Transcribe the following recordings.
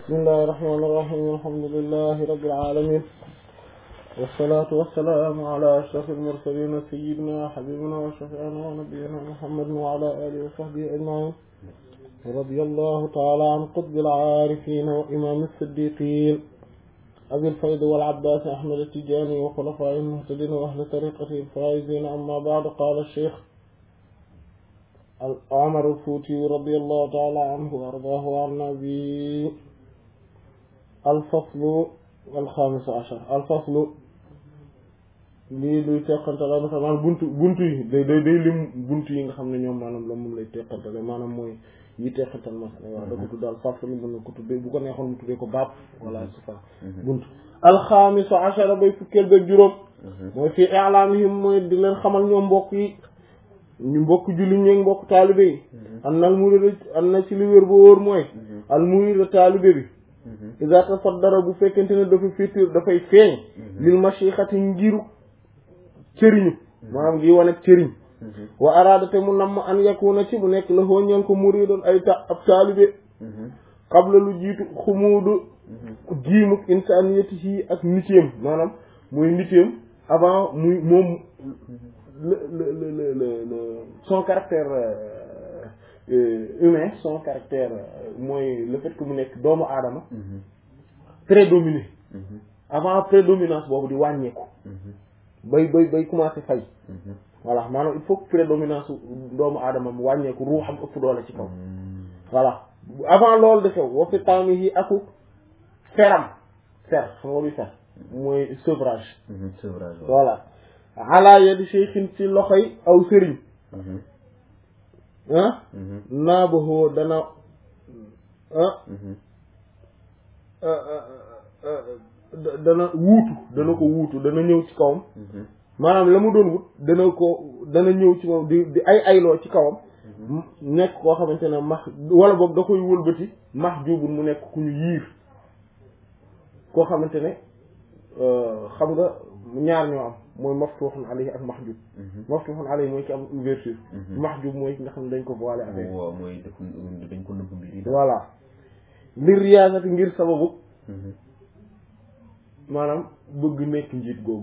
bismillahi rahmaani rahiim alhamdulillahi rabbil aalamiin wassalaatu wassalaamu ala ashrafil mursaliin sayyidinaa wa habiibinaa wa shafii'inaa wa nabiyyinaa muhammadin wa ala aalihi wa sahbihi ajma'iin radiyallahu ta'aalaa an qutbil aarifiin wa imaamil siddiiqiin abil faydi wal abbaas ahmad at-tijaani wa xulafaa'ihil muhtadiin wa ahli tariiqatihil faa'iziin ammaa ba'du qaala ash-shaykh Umar al-Fuuti radiyallahu ta'aalaa anhu wa ardaahu wa annaa bihi al-faslu al-xaamis ashar al-faslu lii luy teqantale maanaam buntu buntu yi day day day lim buntu yi nga xam ne ñoom maanaam la moom lay teqantale maanaam mooy yi teqantal masala waaw da ko tuddal faslu mën na ko tuddee bu ko neexoon mu tuddee ko baab wala c'est ça buntu al-xaamis ashar bay fukkeel ba juróom mooy fii i'laamihim mooy di leen xamal ñoom mbokk yi ñu mbokk julli ñeeg mbokk taalibe yi am na al murida am na ci li wér ba wóor mooy al murida taalibe bi iza tasaddara bu fekkente ne dafa féetéer dafay feeñ lil mashixati ngiru cëriñu maanaam ngi wane cëriñ wa araada te mu namm an yakuna ci bu nekk la hooñeen ko muridoon ay ta ab taalibe qabla lu jiitu xumuudu giimuk insaniyatihi ak nitéem maanaam muy nitéem avant muy moom le le le le le son caractère humain son caractère mooy le fait que mu nekk doomu aadama prédominé avant prédominance boobu di wàññeeku bay bay bay commencé fay voilà maanaam il faut que prédominance doomu aadama mu wàññeeku ruuxam ëpp doole ci kaw voilà avant loolu de xew wa fi taami yi aku feram fer xam nga luy fer mooy sevrage sevrage voilà ala yadi cheikhin ci loxoy aw sëriñ ah naabaxoo dana ah dana wuutu dana ko wuutu dana ñëw ci kawam maanaam la mu doon wut dana ko dana ñëw ci moom di di ay ayloo ci kawam nekk koo xamante ne max wala boog da koy wëlbati max juubul mu nekk ku ñu yiir koo xamante ne xam nga ñaar ñoo am mooy maftuhun alayhi ak mahjub maftuhun alayhi mooy ki am ouverture mahjub mooy ki nga xam ne dañ ko voilé avec waaw mooy dañ ko nëbb mbir yi voilà li riyaasati ngir sababu maanaam bëgg nekk njiit googu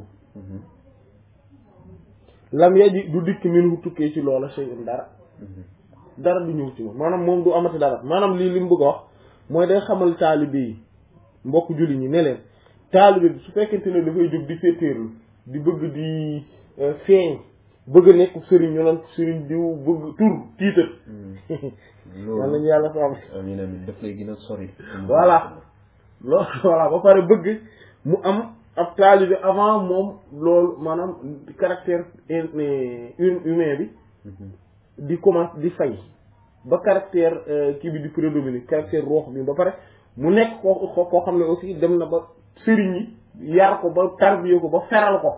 lam yaji du dikk min tukkee ci loola shay'un dara dara du ñëw ci moom maanaam moom du amati dara maanaam lii li mu bëgg a wax mooy day xamal taalibe yi mbokk julli ñi ne leen taalibe bi su fekkente ne dafay jóg di féetéerlu di bëgg di feeñ bëgg a nekk sëriñ ñu naan sëriñ diw bëgg tur tiital yal nañu yàlla ko am amiin amiin daf lay gën a sori voilà loolu voilà ba pare bëgg mu am ab taalibe avant moom loolu maanaam caractère humain bi di commence di fay ba caractère kii bi di prédominer caractère roox bi ba pare mu nekk koo koo xam ne aussi dem na ba sëriñ yi yar ko ba tarbiye ko ba feral ko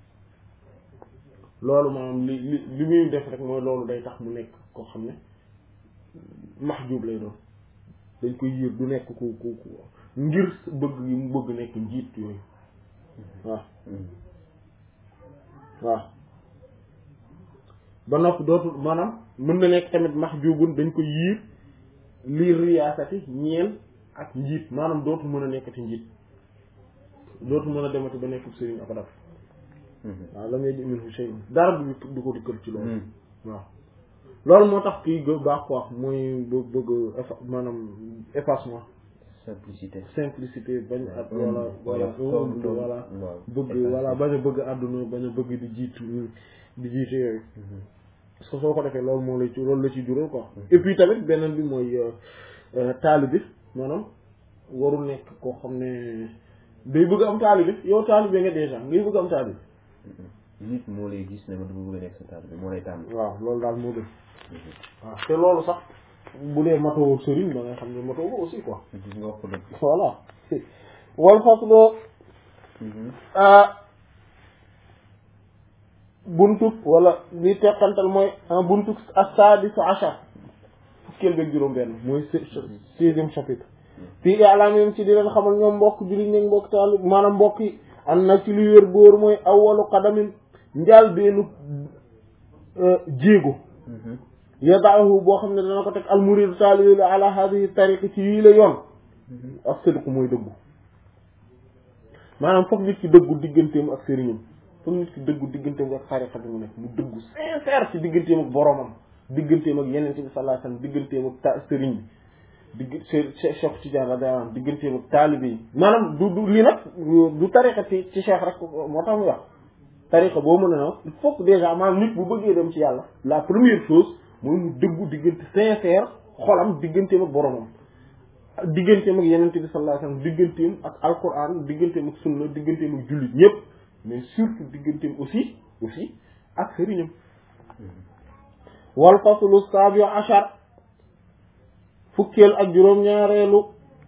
loolu maanaam li li li muy def rek mooy loolu day tax mu nekk koo xam ne mahjub lay doon dañ koy yiir du nekk ku ku ku ngir bëgg yi mu bëgg nekk njiit yooyu waaw waaw ba noppi dootul maanaam mën na nekk tamit mahjubun dañ koy yiir lii riyaasati ñeel ak njiit maanaam dootul mën a nekkati njiit dootu mën a demati ba nekk sëriñ ak daf waaw lam yaji minhu shay dara du du ko dikkal ci loolu waaw loolu moo tax kii gë baax quoi mooy bë bëgg maanaam effacement simplicité simplicité bañ at wala wala voilà bëgg voilà bañ a bëgg àdduna bañ a bëgg di jiitu di jiite yooyu parce que soo ko defee loolu moo la ci loolu la ci jural quoi et puis tamit beneen bi mooy taalibe bi maanaam warul nekk koo xam ne day bëgg am taalibe yow taalibe nga déjà ngay bëgg am taalibe nit moo lay gis ne ma dama bëgg a nekk sa taalibe moo lay tànn waaw loolu daal moo gën waaw te loolu sax bu dee matoo sëriñ ba nga xam ne matoo ko aussi quoi gis nga wax ko dëgg voilà wal fasloo buntuk wala li teqantal mooy buntuk as-sadisu ashar fukkeel beeg juróom benn mooy sixième chapitre fii i'laamihim ci di leen xamal ñoom mbokk jullit ñi mbokk taalib maanaam mbokk yi am na ci lu wér góor mooy awwalu qadamin njaal beenu jéego yadaahu boo xam ne dana ko teg almuridu taalibi ala hadihi tariqi ci yii la yoon ak sëriñ mooy dëggu maanaam foog nit ki dëggu digganteem ak sëriñam foog nit ki dëggu digganteem ak tariqa bi mu nekk mu dëggu sincère ci digganteem ak boromam digganteem ak yeneen bi sallallahu alayhi wasallam digganteem ak ta sëriñ bi digg Cheikh Tidiane radiyallahu anhu digganteem ak taalibe yi maanaam du du lii nag du tariqa ci ci Cheikh rek moo tax muy wax tariqa boo mën a na il faut que déjà maanaam nit bu bëggee dem ci yàlla la première chose mooy mu dëggu diggante sincère xolam digganteem ak boromam digganteem ak yeneen bi sallallahu alayhi wasallam digganteem ak alquran digganteem ak sunna digganteem ak jullit ñëpp mais surtout digganteem aussi aussi ak sëriñam wal faslu sabi achar fukkeel ak juróom-ñaareelu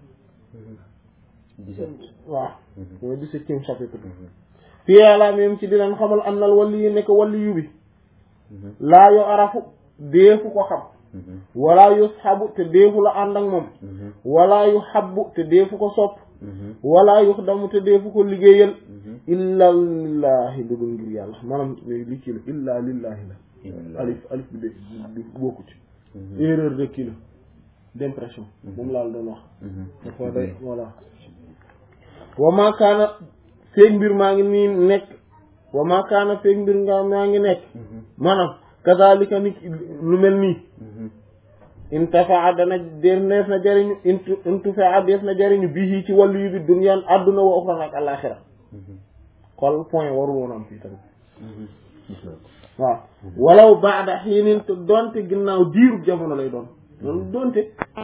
dix-sept waaw mooy dix-septième chapitre fii yàlla même ci dinañ xamal annal wali yu nekk wali yu bi laa yo arafu deefu ko xam wala yu xabu te deefu la ànd ak moom wala yu xabbu te deefu ko sopp wala yu damu te deefu ko liggéeyal illa lillahi lu dul ngir yàlla maanaam li kii la illa lillahi la alif alif bi de du bokku ci erreur de kii la d'impression moom laa la doon wax dafa day voilà wa ma kaana feeg mbir maa ngi nii nekk wa ma kaana feeg mbir nga maa ngi nekk maanaam kazalika ni lu mel nii intafaa dana def na jariñu intu intufaa def na jariñu bii ci wàllu yu bi duniyaan adduna wa uxra ak alaxira xol point warul woon am fii tamit waaw walaw baada xiinin te doonte ginnaaw diirub jamono lay doon loolu doonte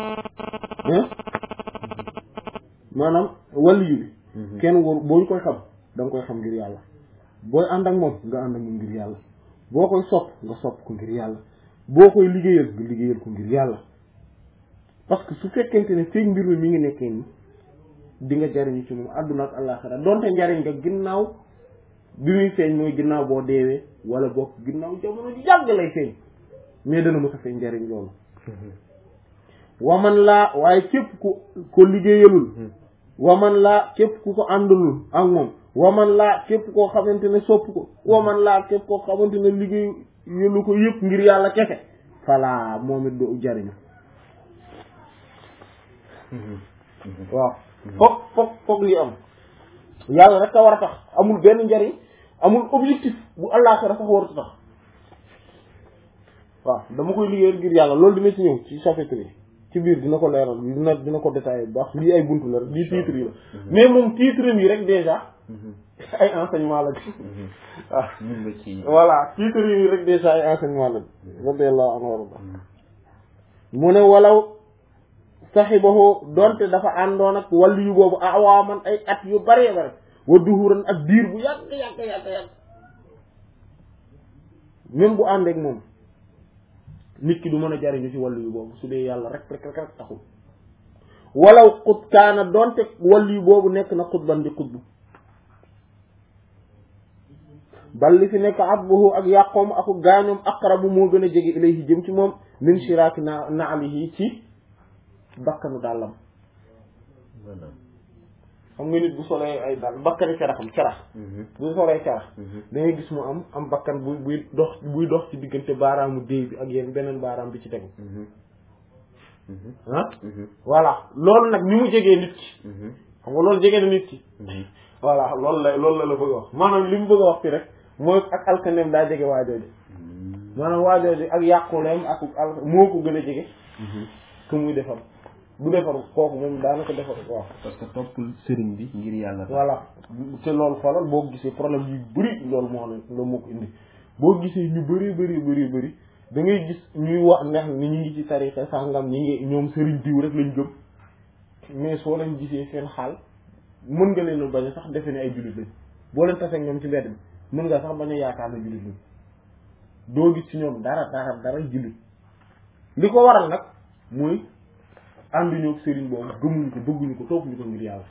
maanaam wàllu yu bi kenn waru boo koy xam da nga koy xam ngir yàlla booy ànd ak moom nga ànd ak moom ngir yàlla boo koy sopp nga sopp ko ngir yàlla boo koy liggéeyal nga liggéeyal ko ngir yàlla parce que su fekkente ne feeñ mbir mi mi ngi nekkee ni di nga jariñu ci moom àdduna ak àllaaxira donte njariñ nga ginnaaw bi muy feeñ mooy ginnaaw boo deewee wala bokk ginnaaw jamono ji yàgg lay feeñ mais dana mës a feeñ njariñ loolu waman laa waaye képp ku ko liggéeyalul waman laa képp ku ko àndalul ak moom waman laa képp koo xamante ne sopp ko waman laa képp koo xamante ne liggéey yëlu ko yëpp ngir yàlla kese falaa moom it du jariñu waaw foog foog foog li am yàlla rek a war a tax amul benn njariñ amul objectif bu àllaaxira sax warut a tax waaw dama koy liggéeyal ngir yàlla loolu dina ci ñëw ci chapitre yi ci biir dina ko leeral dina dina ko détaillé bu baax lii ay buntu la rek lii titre yi la mais moom titre yi rek déjà ay enseignement la waaw mun nga ci voilà titre yi rek déjà ay enseignement la radiyallahu anhu warda mu ne walaw saxibahu donte dafa àndoon ak wàllu yu boobu awaaman ay at yu bare bare wa duhuran ak diir bu yàgg yàgg yàgg yàgg même bu àndeek moom nit ki du mën a jariñu ci wàllu yu boobu su dee yàlla rek rek rek rek taxul walaw xut kaana donte wàllu yu boobu nekk na xutban di xutbu bal li fi nekk abbuhu ak yàqoom aku gaañoom aqrabu moo gën a jege ilayhi jëm ci moom min shiraaki na naalihi ci bakkanu dàllam xam nga nit bu solee ay dàll bakkani caraxam carax bu solee carax da ngay gis mu am am bakkan bu buy dox buy dox ci diggante baaraamu déy bi ak yéen beneen baaraam bi ci tegu ah voilà loolu nag ni mu jegee nit ki xam nga loolu jege na nit ki voilà loolu la loolu la la bëgg a wax maanaam li mu bëgg a wax fi rek mooy ak alkaneem daa jege waajooji maanaam waajooji ak yàquleem ak al moo ko gën a jege que muy defar bu defar kooku moom daanaka defar waaw parce que topp sëriñ bi ngir yàlla voilà te loolu xoolal boo gisee problème yu bëri loolu moo ne loolu moo ko indi boo gisee ñu bëri bëri bëri bëri da ngay gis ñuy wax ndax ni ñu ngi ci tarixa sàngam ñi ngi ñoom sëriñ diw rek lañ gëm mais soo leen gisee seen xaal mën nga leen bañ a sax defe ne ay jullit lañ boo leen tasee ñoom ci mbedd mi mën nga sax bañ a yaakaar ne jullit lañ doo gis ci ñoom dara dara dara jullit li ko waral nag mooy ànduñu ak sëriñ boobu gëmuñu ko bëgguñu ko toppuñu ko ngir yàlla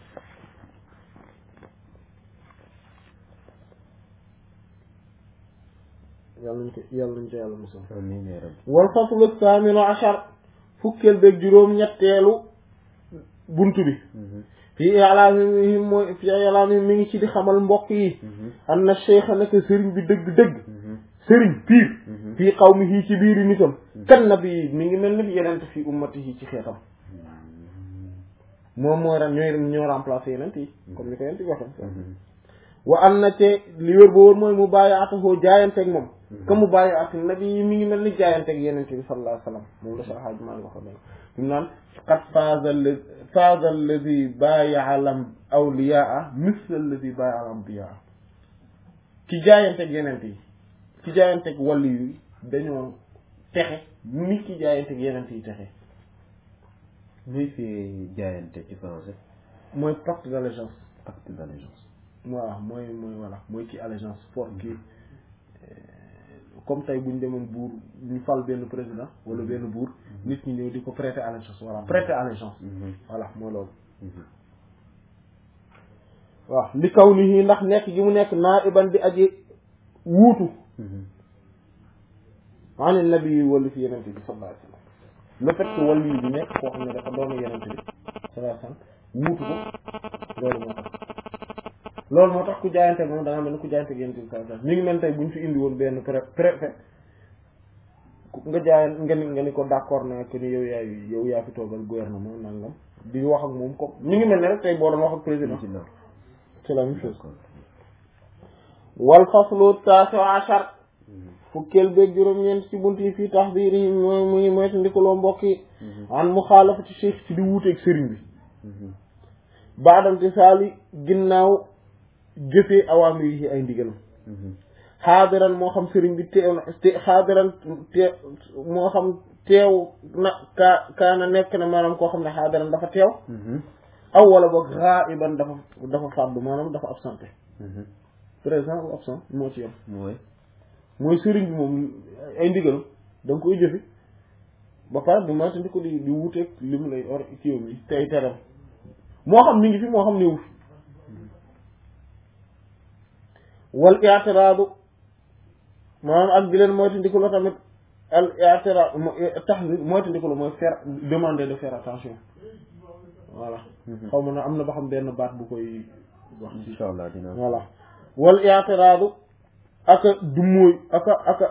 yàlla nañ ko yàlla nañ ko yàlla musal amiin yaa rabbi wal faslu saaminu achar fukkeel beeg juróom ñetteelu bunt bi fii ilaamihim mooy fii ilaamihim mi ngi ci di xamal mbokk yi am na cheikha naka sëriñ bi dëgg-dëgg sëriñ piir fii qawmihi ci biiri nitam kan nabi mi ngi mel ni yenente fii ummatihi ci xeetam moom mooy ren ñooy ñoo remplacé yeneen yi comme ni ko yent yi waxee wa am na te li wér ba wóor mooy mu bàyyi atahoo jaayanteeg moom que mu bàyyi at nabi yi mi ngi mel ni jaayanteeg yeneen bi sallallahu alayhi wa sallam moom la Cheikh Hadji Malick waxoon nañ fi mu naan qad faaza faaza alladi bàyya al awliyaa misla alladi bàyya al ambiyaa ci jaayanteeg yeneen yi ci jaayanteeg wàllu yi dañoo texe ni ki jaayanteeg yeneen yi texe muy fi jaayante ci français mooy pacte d'allégeance acte d'allégeance voilà mooy mooy voilà mooy ci allégeance fort kii comme tey bu ñu demoon buur ñu fal benn président wala benn buur nit ñi ñëw di ko prêter allégeance voilà prêter allégeance voilà mooy loolu waaw li kaw ni yi ndax nekk gi mu nekk naa iban di aji wuutu ani nabi yi wala fi yenente bi sallallahu alayhi wasallam le fait que wàllu yi bi nekk koo xam ne dafa doon yenente bi sallallahu alayhi wasallam wuutu ko loolu moo tax loolu moo tax ku jaayante moom da nga mel ni ku jaayante yenente bi sallallahu alayhi wasallam mi ngi mel tey bu ñu fi indi woon benn pré préfet nga jaayan nga ni nga ni ko d'accord naa que ni yow yaay yow yaa fi toogal gouvernement nangam di wax ak moom comme ñu ngi mel ne rek tey boo doon wax ak président c'est la même chose wal faslu taasu achar fukkeel beeg juróom-ñeent ci bunt yi fii taxdiir yi mooy muy moytu ndikaloo mbokk yi an muxaalafati cheikh ci di wuuteeg sëriñ bi baadamte saali ginnaaw jëfee awaamir yi ay ndigalam xaadiran moo xam sëriñ bi teew na te xaadiran te moo xam teew na kaa kaana nekk na maanaam koo xam ne xaadiran dafa teew aw wala boog ghaiban dafa dafa fàddu maanaam dafa absenté présent ou absent moo ci yem mooy mooy sëriñ bi moom ay ndigalam da nga koy jëfe ba pare du moytandi ko di di wuuteeg li mu lay or kiiwam yi tey teram moo xam mi ngi fi moo xam néewu fi wal i'tiraadu maanaam ak di leen moytandiku la tamit al i'tiraad tax moytandiku la mooy faire demander de faire attention voilà xaw ma na am na ba xam benn baat bu koy wax insha allah dina voilà wal i'tiraadu aka du mooy aka aka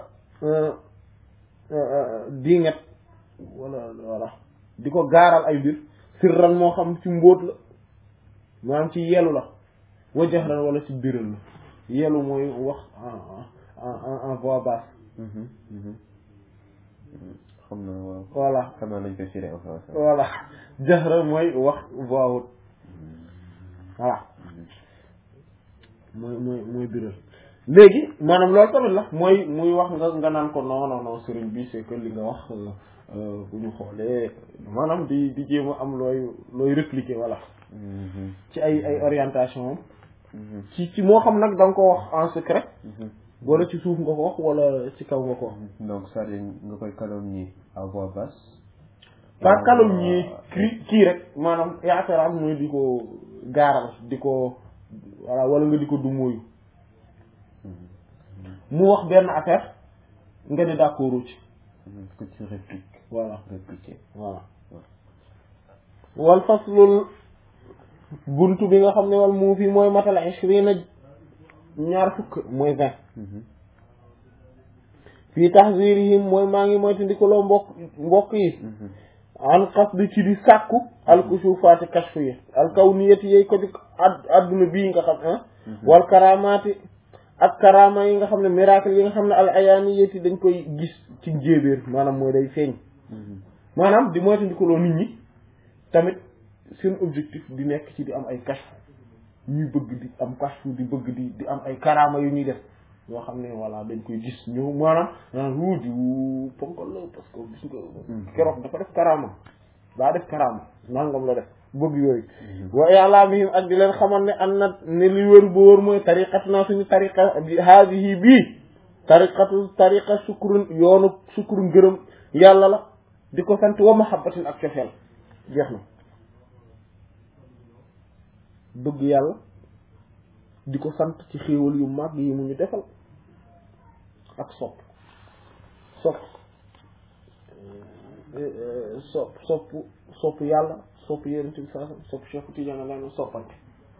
dinget wala voilà di ko gaaral ay mbir sirran moo xam ci mbóot la maanaam ci yelu la wa jahran wala ci biral la yelu mooy wax en en en voix basse xam na waaw voilà xam naa nañ koy firé en français voilà jahra mooy wax voix haute voilà mooy mooy mooy biral léegi maanaam loolu tamit la mooy muy wax nga nga naan ko non non non sëriñ bi c'est que li nga wax bu ñu xoolee maanaam di di jéem a am looy looy répliquer voilà ci ay ay orientation ci ci moo xam nag da nga ko wax en secret wala ci suuf nga ko wax wala ci kaw nga ko wax donc c'est-à-dire nga koy calomnier à voix basse par calomnie kii kii rek maanaam yaataraam mooy di ko gaaral di ko voilà wala nga di ko dumóoyu mu wax benn affaire nga ne d'accord ci que tu répliques voilà répliquer voilà wal faslul buntu bi nga xam ne wal mu fi mooy matal ishrina ñaar fukk mooy vingt fii tahzirihim mooy maa ngi moytu ndikaloo mbokk mbokk yi an qasdi ci di sàkku alkusufaati kashfu yi alkawniyati yey ko di adduna bii nga xam ah wal karamaati ak karama yi nga xam ne miracle yi nga xam ne al ayaaniyati dañ koy gis ci njéebéer maanaam mooy day feeñ maanaam di moytu ndikaloo nit ñi tamit seen objectif di nekk ci di am ay kashfu ñuy bëgg di am kashfu di bëgg di di am ay karama yu ñuy def yoo xam ne voilà dañ koy gis ñu maanaam naan wuuti wu ponkal la parce que gis nga keroog dafa def karama daa def karama nangam la def bëgg yooyu wa i'lamihim ak di leen xamal ne an na ne li wër ba wër mooy tariqat naa suñu tariqa haadihi bii tariqatu tariqa sukrun yoonu sukrun gërëm yàlla la di ko sant wa mahabbatin ak cofeel jeex na bëgg yàlla di ko sant ci xéewal yu mag yi mu ñu defal ak sopp sopp sopp sopp sopp yàlla sopp yonent bi saa sopp Cheikh Tidiane la soppante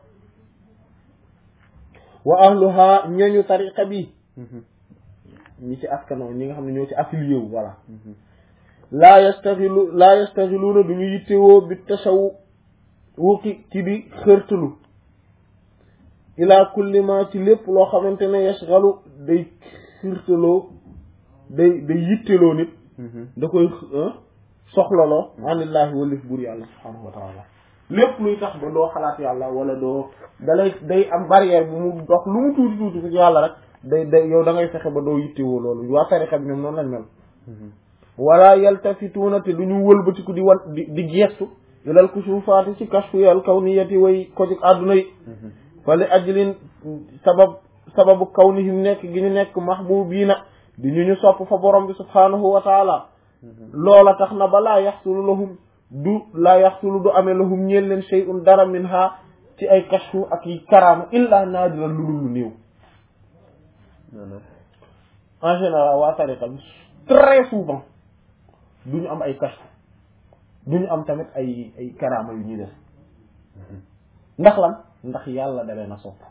wa ahluha ñooñu tariqa bi ñi ci askanoo ñi nga xam ne ñoo ci affilié wu voilà laa yastaxilu laa yastaxiluuna du ñu yittewoo bi tasawu wuki ci di xërtalu ila kulli ma ci lépp loo xamante ne yashghalu day xirtaloo day day yitteloo nit da koy soxlaloo anillaahi walif bur yàlla subhaanahu wa taala lépp luy tax ba doo xalaat yàlla wala doo dalay day am barrière bu mu dox lu mu tuuti tuuti ci yàlla rek day day yow da ngay fexe ba doo yittewoo loolu waa tarixa bi ñoom noonu lañ mel wala yaltafituuna te du ñu wëlbatiku di wan di di gestu ilal kusufaati ci kashfu yal kawniyati way ko ci àdduna yi fa li ajlin sabab sababu kawnihim nekk gi ñu nekk mahbubiina di ñu ñu sopp fa borom bi subhaanahu wa taala loola tax na ba laa yaxsulu lahum du laa yaxsulu du amee lahum ñeel leen shay'un dara min ha ci ay kashfu ak yi karaama illa naadira lu dul lu néew en général waa tariqa bi très souvent du ñu am ay kashfu du ñu am tamit ay ay karaama yu ñuy def ndax lan ndax yàlla da leen a sopp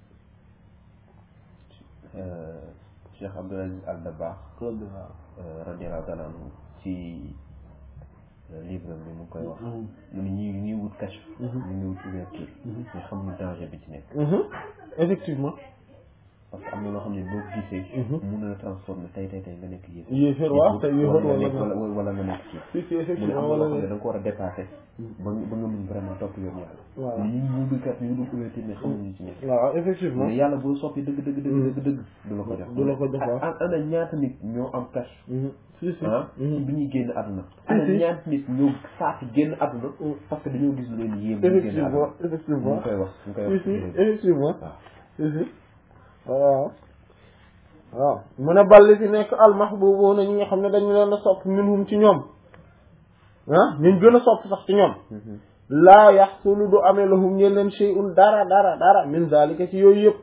Cheikh Abdul Aziz Al Dabakh radiyallahu taala anhu ci livre bi mu koy wax mu ne ñi ñuy wut kashf ñu ngi wut ouverture mais xamuñu danger bi ci nekk effectivement parce que am na loo xam ne boo ko gisee mun na la transformer tey tey tey nga nekk yéefar yéefar waaw tey yéefar wala wala wala wala nga nekk ci si si mu ne am effectivement na loo xam ne wala da nga ko war a dépasser ba nga ba nga mun vraiment topp yoon yàlla waaw ñu ngi wut kat ñu dul ouverture mais xamuñu ci nekk waaw effectivement mais yàlla boo soppi dëgg dëgg dëgg dëgg dëgg du la ko jox du la ko jox waaw an ana ñaata nit ñoo am kashf si si ah ci bi ñuy génn àdduna ana si. ñaata nit ñoo saati génn àdduna parce que dañoo gis lu leen yéem ñu génn effectivement àdduna effectivement ñu koy wax ñu koy si wax si effectivement waaw si si waaw waaw mu ne balli fi nekk almahbubuuna ñi nga xam ne dañu leen a sopp minhum ci ñoom ah ñu gën a sopp sax ci ñoom laa yaxsulu du amee lahum ñeen leen shay'un dara dara dara min zalika ci yooyu yëpp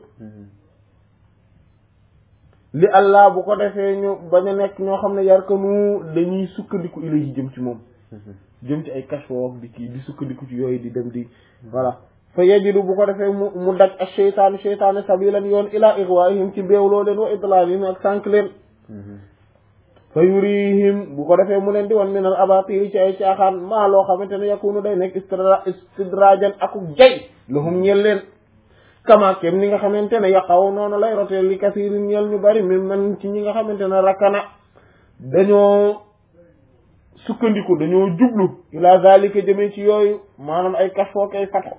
li allah bu ko defee ñu bañ a nekk ñoo xam ne yarkanu dañuy sukkandiku ilayhi jëm ci moom jëm ci ay kashfo di kii di sukkandiku ci yooyu di dem di voilà fa yajidu bu ko defee mu mu daj ak sheytaanu sheytaane sabilan yoon ila igwaihim ci beewloo leen wa idlalihim ak sànq leen fa yurihim bu ko defee mu leen di wan minal abatir ci ay caaxaan maa loo xamante ne yakunu day nekk istidra istidrajan akuk jay lahum ñeel leen kama kem ni nga xamante ne yaqaw noonu lay roteel li kasirin ñeel ñu bari min man ci ñi nga xamante ne rakkana dañoo sukkandiku dañoo jublu ila zalika jëmee ci yooyu maanaam ay kashfoo kay fatxo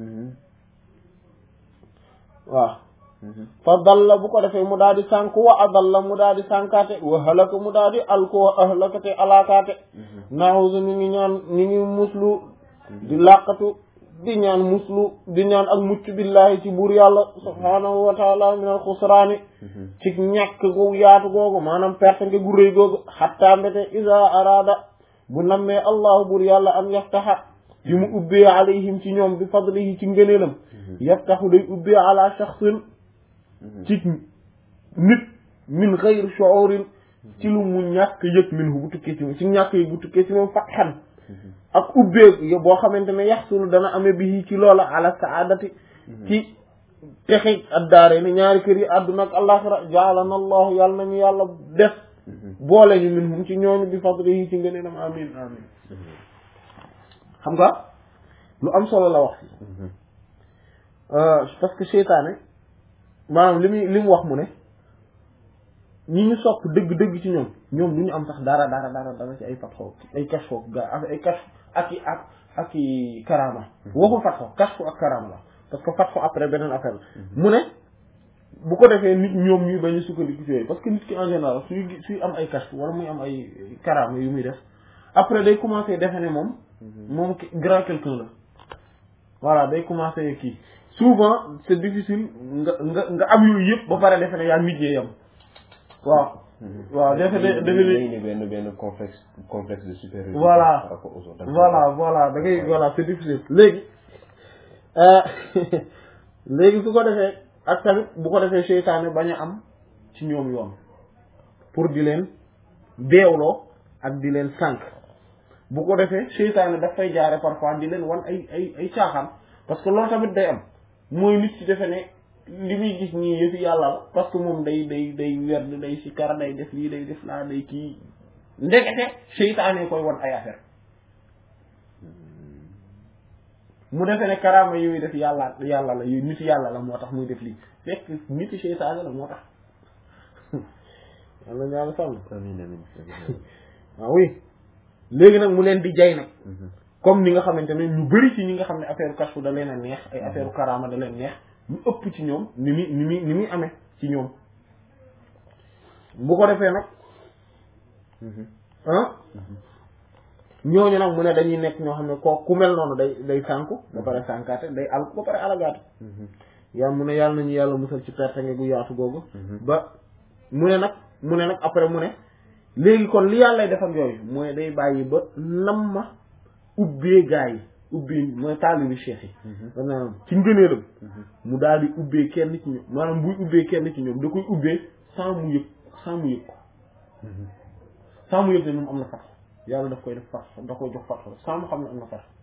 waaw fa dalla bu ko defee mu daal di sànk wa adalla mu daal di sànkaate wa halaka mu daal di alko wa ahlakate alaakaate naawusu ñu ngi ñaan ñu ngi muslu di làqatu di ñaan muslu di ñaan ak mucc billahi ci buur yàlla subhaanahu wa taala min al xusraani ci ñàkk gu yaatu googu maanaam perte nga gu rëy googu xatta mbete isa araada bu nammee allahu buur yàlla an yaftaxa bi mu ubbee alayhim ci ñoom bi fadlihi ci ngëneelam yaftaxu day ubbee ala shaxsin ci nit min xayri shuurin ci lu mu ñàkk yëg min hu bu tukkee ci moom ci ñàkk yëg bu tukkee ci moom fatxan ak ubbee boo xamante ne yaxsulu dana amee bi ci loola ala saadati ci texe addaare ni ñaari kër yi àdduna ak alaxira jaalana allahu yàlla nañu yàlla def boole ñu min hum ci ñooñu bi fadlihi ci ngëneelam amin amin xam nga lu am solo la wax parce que seytaane maanaam li muy li mu wax mu ne ñi ñu sopp dëgg-dëgg ci ñoom ñoom du ñu am sax dara dara dara dara ci ay fatxo ay kashfo ga ay kash ak i ak ak i karama waxul fatxo kashfo ak karama la parce que fatxo après beneen affaire la mu ne bu ko defee nit ñoom ñuy bañ a sukkandiku ci yooyu parce que nit ki en général suy suy am ay kashf wala muy am ay karama yu muy def après day commencer defe ne moom moom grand quelqu'un la voilà day commencer kii souvent c'est difficile nga nga nga am yooyu yëpp ba pare defe ne yaa nit yee yam waaw waaw defe ne defe ne ne benn benn complexe complexe de supériorité Voilà. par rapport aux autres. voilà voilà da ngay voilà c'est difficile léegi léegi su ko defee ak tamit bu ko defee seytaane bañ a am ci ñoom yoon pour di leen beewloo ak di leen sànq bu ko defee seytaane daf fay jaare parfois di leen wan ay ay ay caaxaan parce que loolu tamit day am mooy nit ci defe ne li muy gis ñii yëfi yàlla la parce que moom day day day werd day sikar day def lii day def laa day kii ndekete seytaane koy wan ay affaire mu defee ne karaama yooyu def yàlla yàlla la yooyu nitu yàlla la moo tax muy def lii fekk nitu seytaane la moo tax yàlla na yàlla sàmm amiin amiin waaw oui léegi nag mu leen di jay nag comme ni nga xamante ne ñu bari ci ñi nga xam ne affaire kashfu da leen a neex ay affaire karaama da leen neex ñu ëpp ci ñoom ni muy ni muy ni muy amee ci ñoom bu ko defee nag ah ñooñu nag mu ne dañuy nekk ñoo xam ne koo ku mel noonu day day sànku ba pare sànkaate day al ba pare alagaatu yaa mu ne yàlla nañu yàlla musal ci perte nga gu yaatu googu ba mu ne nag mu ne nag après mu ne léegi kon li yàlla def ak yooyu mooy day bàyyi ba nam ma ubbee gaa yi ubbee mooy taalibi cheikh yi maanaam ci ngëneelam mu daal di ubbee kenn ci ñoom maanaam buy ubbee kenn ci ñoom da koy ubbee sans mu yëg sans mu yëg ko sans mu yëg ne moom am na fat yàlla daf koy def fat da koy jox fat sans mu xam ne am na fat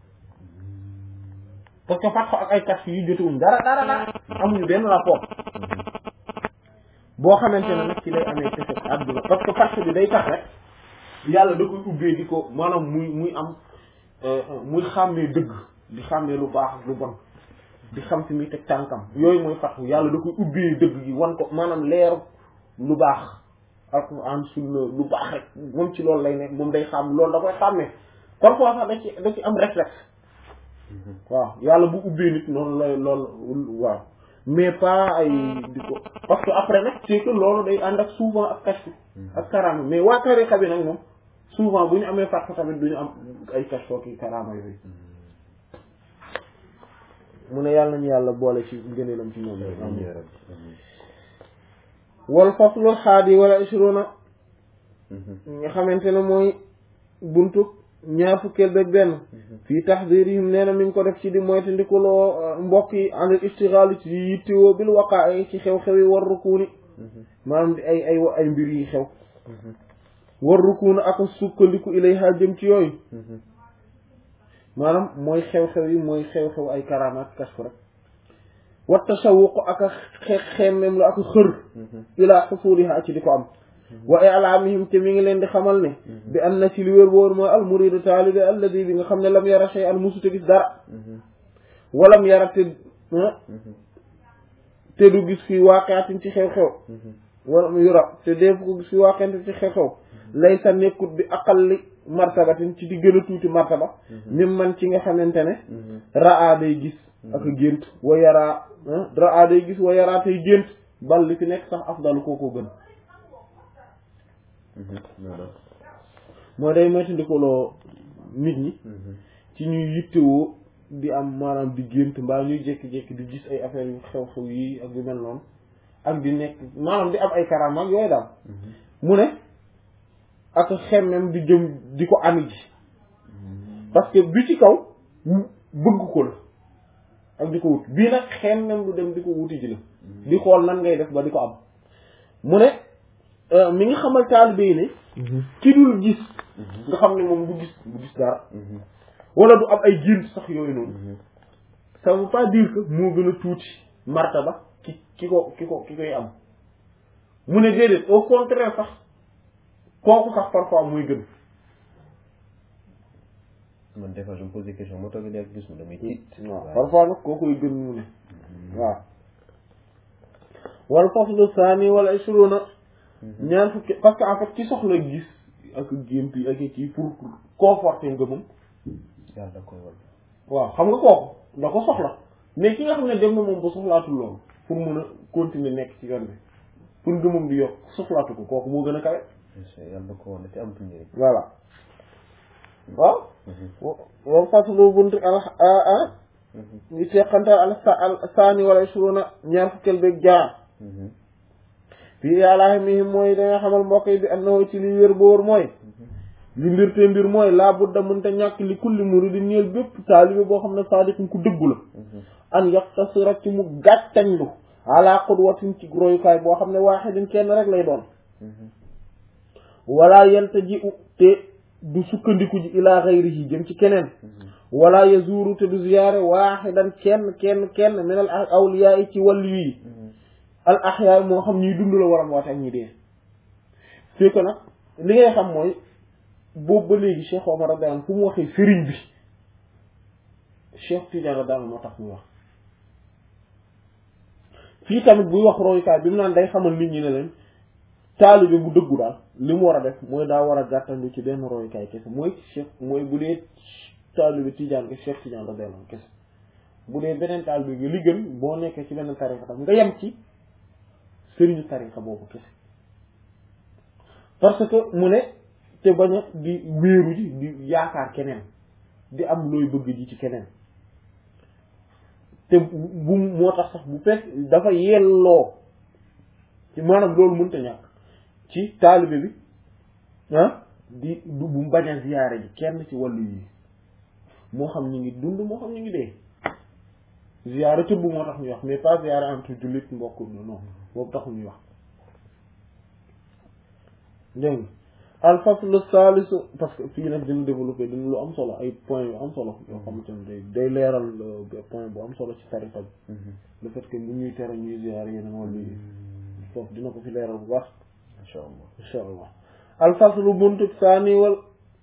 parce que fat ak ay kàcc yu jotewuñ dara dara dara amuñu benn rapport boo xamante ne nag ci lay amee kese àdduna parce que fat bi day tax rek yàlla da koy ubbee di ko maanaam muy muy am muy xàmmee dëgg di xàmmee lu baax ak lu bon di xam fi muy teg tànkam yooyu mooy fatxu yàlla da koy ubbee dëgg gi wan ko maanaam leeru lu baax alquran sunna lu baax rek moom ci loolu lay nekk moom day xam loolu da koy xàmmee parfois sax da ci da ci am réflexe waaw yàlla bu ubbee nit noonu lay loolu waaw mais pas ay di ko parce que après nag c'est que loolu day ànd ak souvent ak kashfu ak karaama mais waa tariqa bi nag moom souvent bu ñu amee fatxu tamit du ñu am ay kashfu ki karaama yooyu mu ne yàlla nañu yàlla boole ci ngëneelam ci ñoom wal faslu xaadi wala ishruna nga xamante ne mooy buntu ñaar fukkeel beeg benn fii taxdirihim nee na mi ngi ko def ci di moyta ndikuloo mbokk yi anil istighal ci yittewoo bil waqaa ci xew-xew yi war rukuuni maanaam di ay ay ay mbir yi xew war rukuuni ak sukkandiku ilayha jëm ci yooyu maanaam mooy xew-xew yi mooy xew-xew ay karamaat kashfu rek wa tashawuq ak a xe xemmem la ak xër ilaa xusuliha ci di ko am wa i'laamihim te mi ngi leen di xamal ne bi an na ci li wér wóor mooy al muridu taalibe alladi bi nga xam ne lam yara shay an musute gis dara walam yara te te du gis fi waaqaatin ci xew-xew walam yura te def ko gis fi waaqaatin ci xew-xew lay sa nekkut bi aqalli martabatin ci di gën a tuuti martaba mim man ci nga xamante ne raa day gis ak gént wa yaraa raa day gis wa yaraa tey gént bal li fi nekk sax afdalu kookoo gën moo day moytandikoloo nit ñi ci ñuy yittewoo di am maanaam di gént mbaa ñuy jékki-jékki di gis ay affaires yu xew-xew yi ak yu mel noonu ak di nekk maanaam di am ay karaama ak yooyu daal mu ne ak xemmem di jëm di ko ami ji parce que bi ci kaw bëgg ko la ak di ko wut bii nag xemmem lu dem di ko wuti ji la di xool nan ngay def ba di ko am mu ne mi ngi xamal taalibe yi ne ki dul gis nga xam ne moom du gis du gis dara wala du am ay gént sax yooyu noonu ça veut pas dire que moo gën a tuuti martaba ki ki ko ki ko ki koy am mu ne déedéet au contraire sax kooku sax parfois muy gën man des fois je me pose des questions moo tax léegi gis mu damay tiit waaw parfois nag koo koy gën mu ne waaw wal faslu saani wala ishruna ñaar fukki parce que en fait ci soxla gis ak gént yi ak kii pour conforter ngëmam yàlla da koy wal waaw xam nga kooku da ko soxla mais ki nga xam ne dem na moom ba soxlaatul loolu pour mun a continuer nekk ci yoon bi pour ngëmam di yokk soxlaatu ko kooku moo gën a kawe yàlla da ko wal te amatul njëriñ voilà waaw wal faslu buntu al a ngi seqantal al al saani wala ishruna ñaar fukkeel beeg jaar fii yàllaa mihim mooy danga xamal mbokk yi bi annahu ci li wér boor mooy li mbir te mbir mooy laa budda mënta ñàkk li kulli muridi ñeel bépp taalibe boo xam ne saadiqun ku dëggu la an yaqtasira ci mu gàttañlu ala qudwatin ci royukaay boo xam ne waaxidin kenn rek lay doon wala yalta ji u te du sukkandiku ji ilaa xayrihi jëm ci keneen wala yazuru te du ziyaare waaxidan kenn kenn kenn min al awliyaa yi ci wàllu yi al ahyaa moo xam ñuy dund la war a woote ak ñi dee c'est que nag li ngay xam mooy boobu ba léegi Cheikh Omar radiyallahu anhu fu mu waxee sëriñ bi Cheikh Tidiane daal moo tax muy wax fii tamit buy wax royukaay bi mu naan day xamal nit ñi ne leen taalibe bu dëggu daal li mu war a def mooy daa war a gàttandu ci benn royukaay kese mooy Cheikh mooy bu dee taalibe Tidiane ke Cheikh Tidiane la delloon kese bu dee beneen taalibe bi li gën boo nekkee ci benn tarixa tam nga yem ci sëriñu tarixa boobu kese parce que mu ne te bañ a di wéeru ji di yaakaar keneen di am looy bëgg ji ci keneen te bu moo tax sax bu fekk dafa yelloo ci maanaam loolu mënta ñàkk ci taalibe bi ah di du bu bañ a ziyaare ji kenn ci wàllu yi moo xam ñu ngi dund moo xam ñu ngi dee ziyaare tëbb moo tax ñuy wax mais pas ziyaare entre jullit mbokk non boobu taxul ñuy wax dégg nga al faslu salisu parce que fii nag dina développé dina lu am solo ay point yu am solo yoo xamante ne day day leeral point bu am solo ci tariqa bi le fait que bu ñuy tere ñuy ziyaar yeneen wàllu yi foofu dina ko fi leeral bu baax insha allah insha allah al faslu buntu saani wal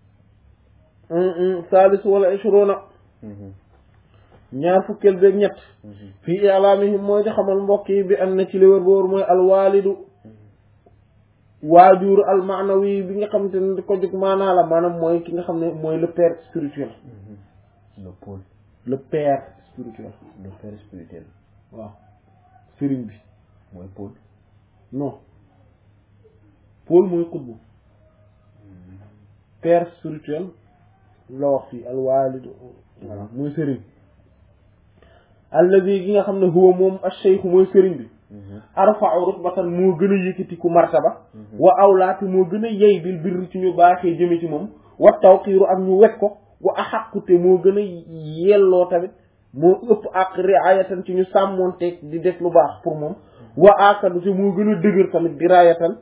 salisu wala ishruna ñaar fukkeel beeg ñett fii i'laamihim mooy di xamal mbokk yi bi am na ci li wër boor mooy alwaalidu waajur almaanawi bi nga xamante ne di ko jóg maanaa la maanaam mooy ki nga xam ne mooy le père spirituel le pôle le père spirituel le père spirituel waaw sëriñ bi mooy pôle non Paul mooy xutbu père spirituel la wax fii alwaalidu voilà mooy sëriñ alladi gi nga xam ne huwa moom ash-shaykh mooy sëriñ bi arfa'u rutbatan moo gën a yëkkati ku martaba wa awlaati moo gën a yey bil birri ci ñu baaxee jëme ci moom wa tawqiiru ak ñu wekk ko wa axaqute moo gën a yelloo tamit moo ëpp ak riayatan ci ñu sàmmoonteeg di def lu baax pour moom wa akadu te moo gën a dëgër tamit di raayatan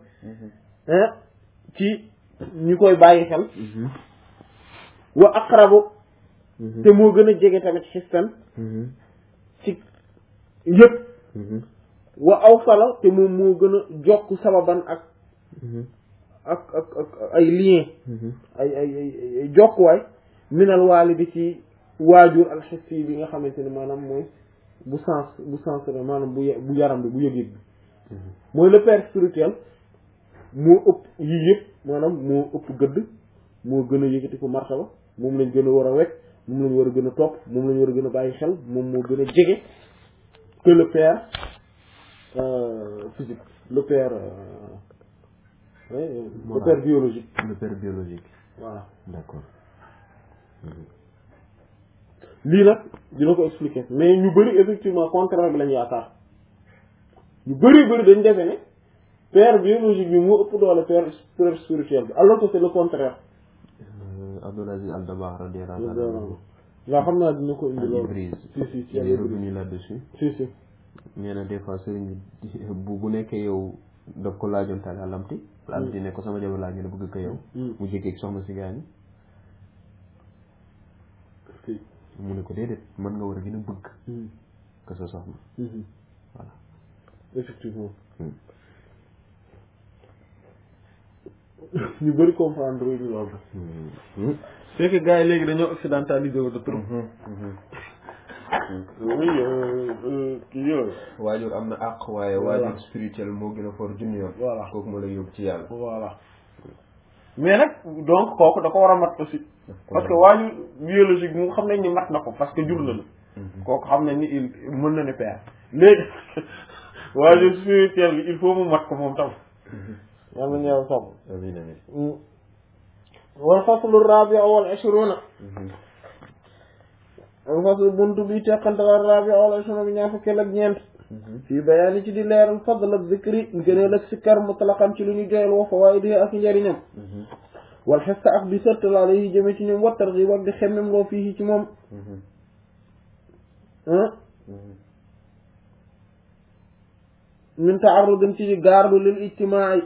ci ñu koy bàyyi xel wa aqrabu te moo gën a jege tamit xistan ci yëpp wa aw fala te moom moo gën a jokk sababan ak ak ak ak ay lien ay ay ay jokkuwaay minal waalidi ci waajur alxissi bi nga xamante ne maanaam mooy bu sens bu sens la maanaam bu bu yaram bi bu yëg-yëg bi mooy le père spirituel moo ëpp yii yëpp maanaam moo ëpp gëdd moo gën a yëkkati ko martaba moom lañ gën a war a wekk moom lañ war a gën a topp moom lañ war a gën a bàyyi xel moom moo gën a jege que le père physique le père le Moral. père biologique le père biologique voilà d'accord lii nag dina ko expliquer mais ñu bëri effectivement contraire bi lañu yaakaar ñu bëri bëri dañ defe ne père biologique bi moo ëpp doole père père spirituel bi alors que c'est le contraire Abdoul Aziz Al Dabakh radiyallahu anhu waaw xam naa dina ko indi loolu Ibris si si si il est revenu là-dessus si si nee na des fois sëriñ bi bu bu nekkee yow daf ko laajoon taal alamti alamti ne ko sama jabar laa ñu ne bëgg ko yow mu jékki soxna si gaañu si mu ne ko déedéet mën nga war a gën a bëgg que sa soxna voilà effectivement ñu bëri comprendre ñu loolu c'est que gars yi léegi dañoo occidentalisé wu de trop oui kii yooyu waajur am na àq waaye Voilà. waajur spirituel moo gën a for junni yoon Voilà. kooku moo lay yóbbu ci yàlla voilà mais nag donc kooku da ko war a mat aussi Daf ko parce que war waajur biologique bi mu xam nañ ni mat na ko parce que jur na la kooku xam nañ ni il mën na ne père léegi waajur spirituel bi il faut mu mat ko moom tam yàlla nañu yàlla sàmm amiin amiin wal faslu rabia wal ashruna wal faslu buntu bi teqante wal rabia wal ashruna bi ñaar fukkeel ak ñeent fii bayaani ci di leeral fadl ak zikri ngëneel ak sikkar mutlaqan ci lu ñu joyal wa fawaayidihi ak njëriñam wal xesta ak di sërtal alayhi jëme ci ñoom wa targhib ak di xemmem loo fii ci moom ah min taarudin ci gaardu lil ijtimaai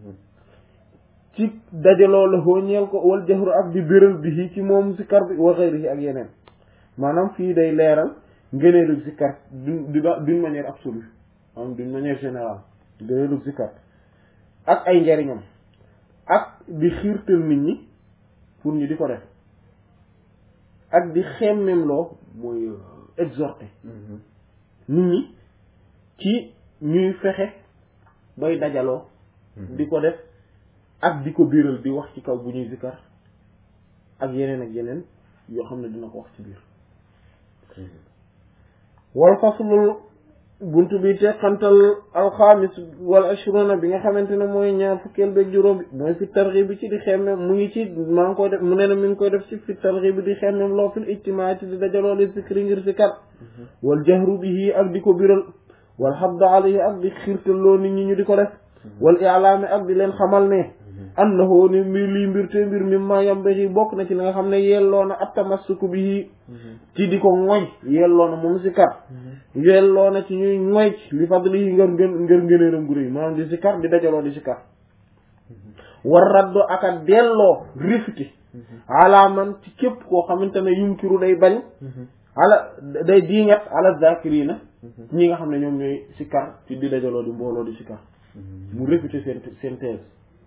ci dajaloo la hoo ñeel ko wal jahru ak di béral bi ci moom sikkar bi wa xayrihi ak yeneen maanaam fii day leeral ngëneelu sikkar d'une d'une manière absolue maanaam d'une manière générale ngëneelu sikkar ak ay njariñam ak di xiirtal nit ñi pour ñu di ko def ak di xemmemloo mooy exhorter nit ñi ci ñuy fexe bay dajaloo di ko def ak di ko biiral di wax ci kaw bu ñuy zikkar ak yeneen ak yeneen yoo xam ne dina ko wax ci biir wal faslul buntu bi teqantal alxamis wal ashruna bi nga xamante ne mooy ñaar fukkeel beeg juróom bi mooy fi targhib bi ci di xemme mu ngi ci maa ngi koy def mu ne na mi ngi koy def ci fi targhib bi di xemmem loo fil ijtimaa ci di dajaloo li zikri ngir zikar wal jahru bihi ak di ko biral wal habdu alayhi ak di xirtaloo nit ñi ñu di ko def wal i'laami ak di leen xamal ne annahu ni mbir lii mbir te mbir mi ma yambaxi bokk na ci li nga xam ne yelloo na attamassuku bihi ci di ko ngoy yelloo na moom zikar yelloo na ci ñuy ngoy li fadlihi ngër ngër ngër ngëneeram gu réy maanaam di zikar di dajaloo di zikar war raddo aka delloo rifti alaaman ci képp koo xamante ne yunkiru day bañ ala day diingat ala zakirina ñi nga xam ne ñoom ñooy zikar ci di dajaloo di mbooloo di zikar mu réfuté seen seen thèse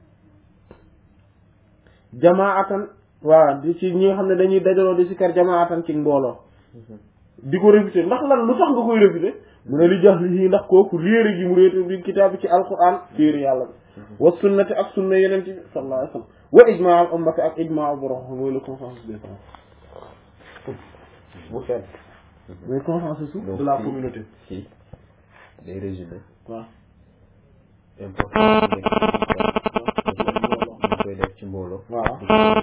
jamaatan waaw di ci ñi nga xam ne dañuy dajaloo di sikar jamaatan ci mbooloo di ko réfuté ndax lan lu tax nga koy réfuté mu ne li jax li ndax kooku réere gi mu réete bi kitaab bi ci alquran téere yàlla bi wa sunnati ak sunna yeneen ci sallallahu alayhi wa sallam wa ijmaa al ummati ak ijmaa borom mooy le consensus des temps bu fenn mooy consensus de la communauté si day résumé waaw important ñu koy def ci mbooloo waaw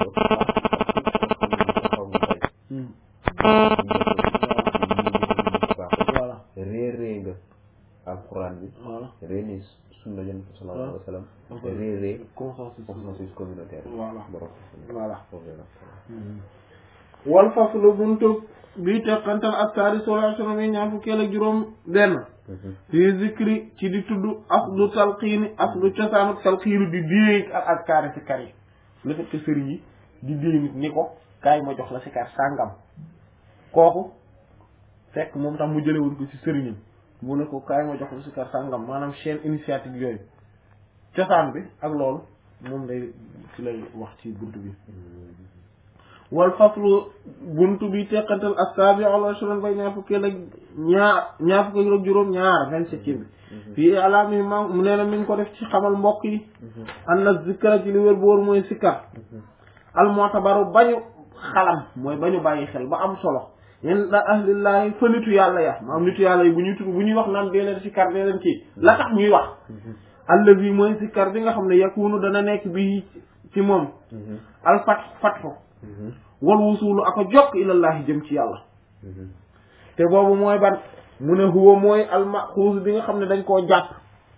voilà réer réer nga alquran bi voilà réer ni sunna yonent bi sallallahu alayhi wa sallam réer réer consensus consensus communautaire Voilà. borom voilà foofu la wal faslu buntu bi teqantal askari sola sona mi ñaar fukkeel ak juróom benn fii zikri ci di tudd aslu talqiini aslu cosaanu talqiinu di déey ak askari si kar yi le fait que sëriñ yi di déey nit ni ko kaay ma jox la si kar sàngam kooku fekk moom tax mu jëlewul ko ci sëriñam mu ne ko kaay ma jox la si kar sàngam maanaam chaîne initiative yooyu cosaan bi ak loolu moom day ci lay wax ci buntu bi wal faslu buntu bi teqantal assaabi al ashran bay ñaar fukkeel ak ñaar ñaar fukkeel ak juróom ñaar vingt-septième bi fii alaami ma mu nee na mi ngi ko def ci xamal mbokk yi an na zikra ci li wér boor mooy sikkar al mu'tabaru bañu xalam mooy bañu bàyyi xel ba am solo inda ahlillahi fa nitu yàlla ya ma am nitu yàlla yi bu ñuy tudd bu ñuy wax naan dee leen sikkar dee leen kii la tax ñuy wax allazi mooy sikkar bi nga xam ne yakunu dana nekk bi ci moom al fat fatxu wal wusulu aka jokk ilallahi jëm ci yàlla te boobu mooy ban mu ne huwa mooy al maxuus bi nga xam ne dañ koo jàpp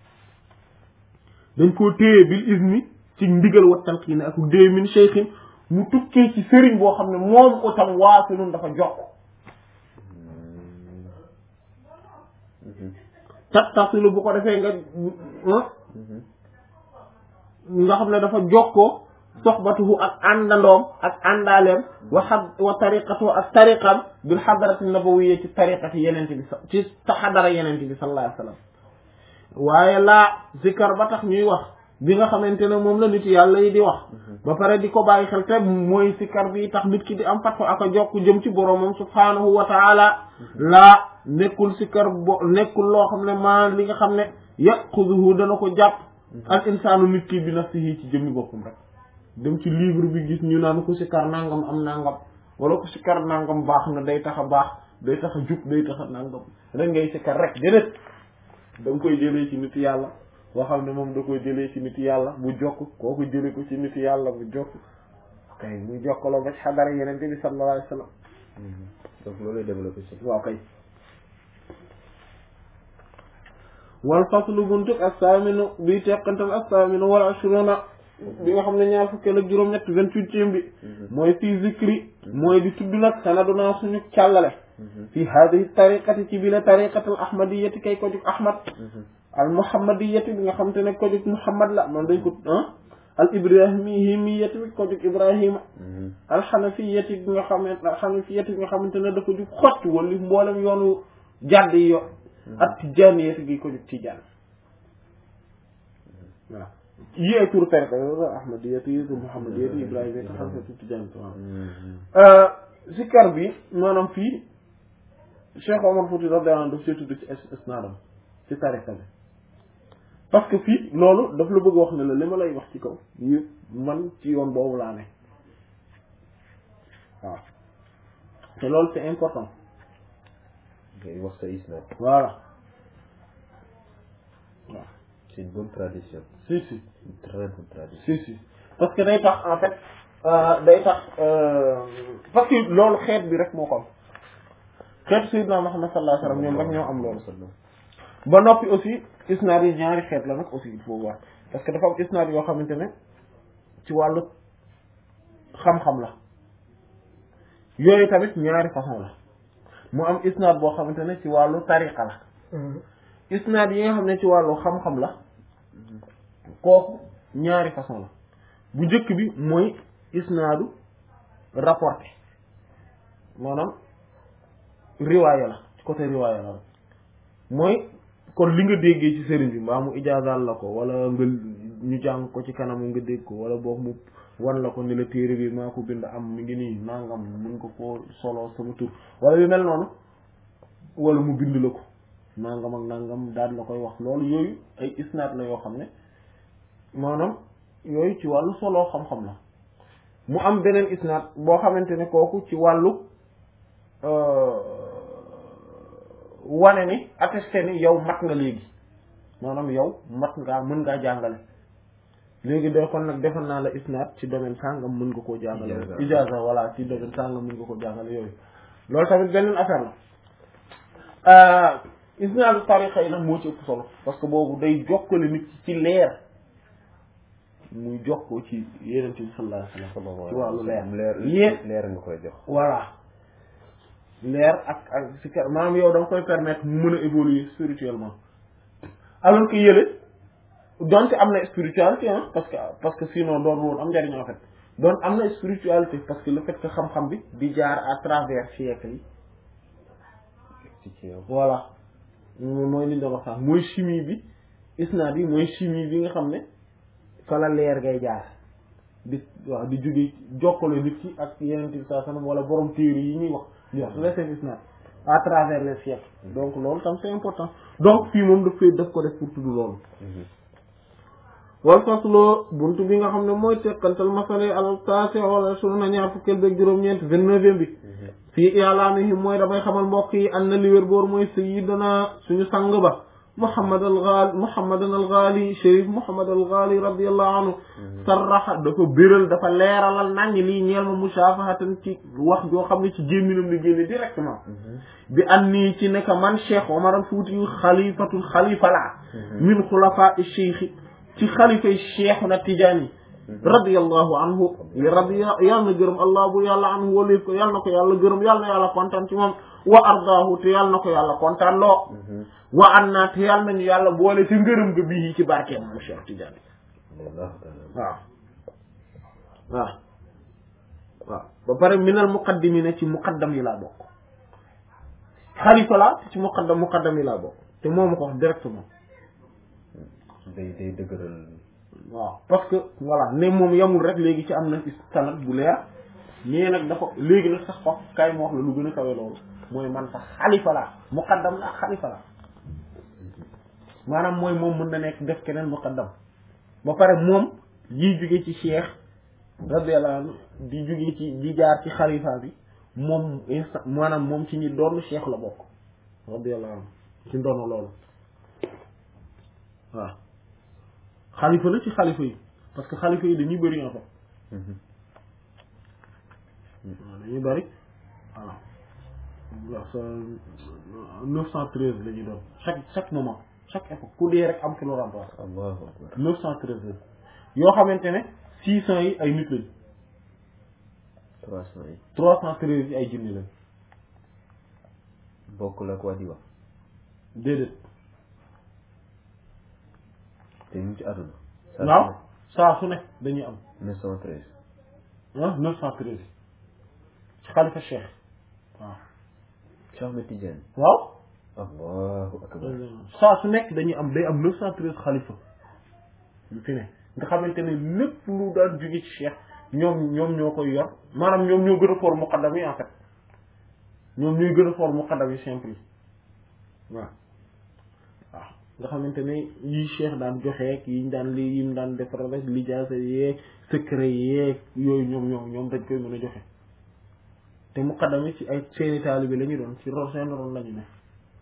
dañ koo téye bil izni ci ndigal wa talqiin ak dee min cheikhin mu tukkee ci sëriñ boo xam ne moom ko tam waasilun dafa jokk tattasilu bu ko defee nga nga xam ne dafa jokkoo soxbatuhu ak àndandoom ak àndaaleem wa xad wa tariqatuhu ak tariqam bil xadarati nabawiyya ci tariqati yenente bi ci ta xadara yenente bi sallallahu alayhi wa sallam waaye laa zikar ba tax ñuy wax bi nga xamante ne moom la nit yàlla yi di wax ba pare di ko bàyyi xel te mooy zikar bi tax nit ki di am fatfa ak a jokk jëm ci boroomam subhaanahu wa taala laa nekkul zikar bo nekkul loo xam ne maa li nga xam ne yaquduhu dana ko jàpp al insaanu nit ki bi nafsihi ci jëmmi boppam rek dem ci livre bi gis ñu naan ku sikar nangam am nangam wala ku sikar nangam baax na day tax a baax day tax a jub day tax a nangam rek ngay sikar rek déedéet da nga koy jëlee ci nit yàlla boo xam ne moom da koy jëlee ci nit yàlla bu jokk kooku jëlee ko ci nit yàlla bu jokk kay muy jokkaloo ba ci xadara yenente bi sallallahu alayhi wa sallam donc loolu lay développé si waaw kay wal faslu buntuk assaaminu bi teqantal assaaminu wal ashruna bi nga xam ne ñaar fukkeel ak juróom-ñett vingt-huitième bi mooy fii zikri mooy di tudd nag sanaduna suñu càllale fii hadihi tariqati ci bi la tariqatal ahmadiyati kay ko jug ahmad al muhammadiyati bi nga xam te ne ko jug muhammad la man dañ ko ah al ibrahimiyati bi ko jug ibrahima al xanafiyati bi nga xamante al xanafiyati bi nga xamante ne dafa jug xott wala mboolem yoonu jàdd yi yo ak tijaaniyati gi ko jug tijaan waaw yi ay tur tariqa ahmadiyati yi tur muhammadiyati ibrahima yi taxam sa tijaan waaw zikkar bi maanaam fii Cheikh Omar Fouti radiyallahu anhu daf see tudd ci isnaadam ci tariqa bi parce que fii loolu daf la bëgg wax ne la li ma lay wax ci kaw yëpp man ci yoon boobu laa ne waaw te loolu c'est important ngay wax sa isnad voilà waaw c'est une bonne tradition si si une très bonne tradition si si parce que day tax en fait euh, day tax euh, parce que loolu xeet bi rek moo ko am xeet Sayyidina Muhammad sallallahu alayhi wasallam ñoom rek ñoo am loolu ba noppi aussi isnaad yi ñaari xeet la nag aussi il faut voir parce que dafa am isnaad yoo xamante ne ci wàllu xam-xam la yooyu tamit ñaari façon la mu am isnaad boo xamante ne ci wàllu tariqa la isnaad yi nga xam ne ci wàllu xam-xam la kooku ñaari façon la bu njëkk bi mooy isnaadu rapporté maanaam riwaaya la ci côté riwaaya la mooy kon li nga déggee ci sëriñ bi mbaa mu ijaazaal la ko wala nga ñu jàng ko ci kanam nga dégg ko wala boog mu wan la ko ni la téere bi maa ko bind am mi ngi nii nangam mun ko koo solo sama tur wala yu mel noonu wala mu bind la ko nangam ak nangam daal la koy wax loolu yooyu ay isnaad la yoo xam ne maanaam yooyu ci wàllu solo xam-xam la mu am beneen isnaad boo xamante ne kooku ci wàllu wane ni attesté ni yow mat nga léegi maanaam yow mat ngaa mën ngaa jàngale léegi doo kon nag defal naa la isnaad ci domaine sàngam mën nga koo jàngale Ijaaza. ijaaza voilà ci domaine sàngam mën nga koo jàngale yooyu loolu tamit beneen affaire la isnaadu tariqa yi nag moo ci ëpp solo parce que boobu day jokkale nit ki ci leer muy jokkoo ci yeneen bi sallallahu alayhi wasallam ci wàllu leer leer yéen leer nga koy jox voilà leer ak ak si kër maanaam yow da nga koy permettre mu mën a évoluer spirituellement alors que yële donte am na spiritualité ah parce que parce que sinon doon woon am njariñ en fait donc am na spiritualité parce que le fait que xam-xam bi di jaar à travers siècle yi ci ci yow voilà moom mooy li ñu doon wax sax mooy chimie bi isnaad bi mooy chimie bi nga xam ne fa la leer ngay jaar di waaw di jóge jokkale nit ki ak yeneen bi saa sanam wala borom téere yi ñuy wax di wax la seen isnaad à travers les siècles donc loolu tam c'est important donc fii moom daf koy daf ko def pour tudd loolu wal faslo buntu bi nga xam ne mooy teqantal masale al taasi wala sunu na ñaar fukkeel beeg juróom-ñeent vingt-neuvième bi fii i'laamihim mooy damay xamal mbokk yi an na li wér boor mooy sayyidina suñu sang ba Muhammad al Ghali Muhammadan al Ghali Chérif Muhammad al Ghali radiyallahu anhu sarraxa dafa béral dafa leeralal naññ lii ñeel ma musaafahatan ci wax joo xam ne ci gémminam li génne directement bi an nii ci nekk man Cheikh Omar al Fuuti yu xalifatul xalifa la min xulafaa cheikh ci xalifay Cheikhuna Tijaani radiyallahu anhu radiya yàlla na gërëm allah bu yàlla anhu waliif ko yàlla na ko yàlla gërëm yàlla na yàlla kontaan ci moom wa ardaahu te yàlla na ko yàlla kontaan loo wa an naa te yàlla nañu yàlla boole te ngërëm ga bii ci barkeem moom Cheikh Tidiane waaw waaw waaw ba pare minal muqaddimina ci muqaddam yi laa bokk xalifa la ci muqaddam muqaddam yi laa bokk te moo ma ko wax directement day day dëgëral waaw parce que voilà ne moom yamul rek léegi ci am na sanad bu leer ñee nag dafa léegi nag sax wax kay ma wax la lu gën a kawe loolu mooy man sax xalifa la muqaddam la xalifa la maanaam mooy moom mën na nekk def keneen muqaddam ba pare moom yiy jóge ci cheikh radiyallahu anhu di jóge ci di jaar ci xalifa bi moom instant maanaam moom ci ñi doon cheikh la bokk radiyallahu anhu ci ndono loolu waaw xalifa la ci xalifa yi parce que xalifa yi dañuy bëri en fait waaw dañuy bëri voilà waaw sa neuf cent treize la ñuy doon chaque chaque moment chaque époque ku dee rek am ki lu remplace allahu akbar neuf cent treize la yoo xamante ne six cent yi ay nit lañ trois cent yi trois cent treize yi ay jinni lañ bokkul ak waa di wax déedéet te ñu ngi ci àdduna waaw saa su ne dañuy am neuf cent treize ah neuf cent treize ci xalifa cheikh waaw Cheikh Ahmed Tidiane waaw allahu akbar saa su nekk dañuy am day am neuf cent treize xalifa yu fi ne nga xamante ne lépp lu daan jóge ci cheikh ñoom ñoom ñoo koy yor maanaam ñoom ñoo gën a for muqaddam yi en fait ñoom ñuy gën a for muqaddam yi simple yi waaw waaw nga xamante ne yi cheikh daan joxeek yi ñu daan li yi mu daan defar rek lijaasa yeeg secret yeeg yooyu ñoom ñoom ñoom dañ koy mën a joxe te muqaddam yi ci ay seeni taalibe la ñu doon ci ron seen ron la ñu ne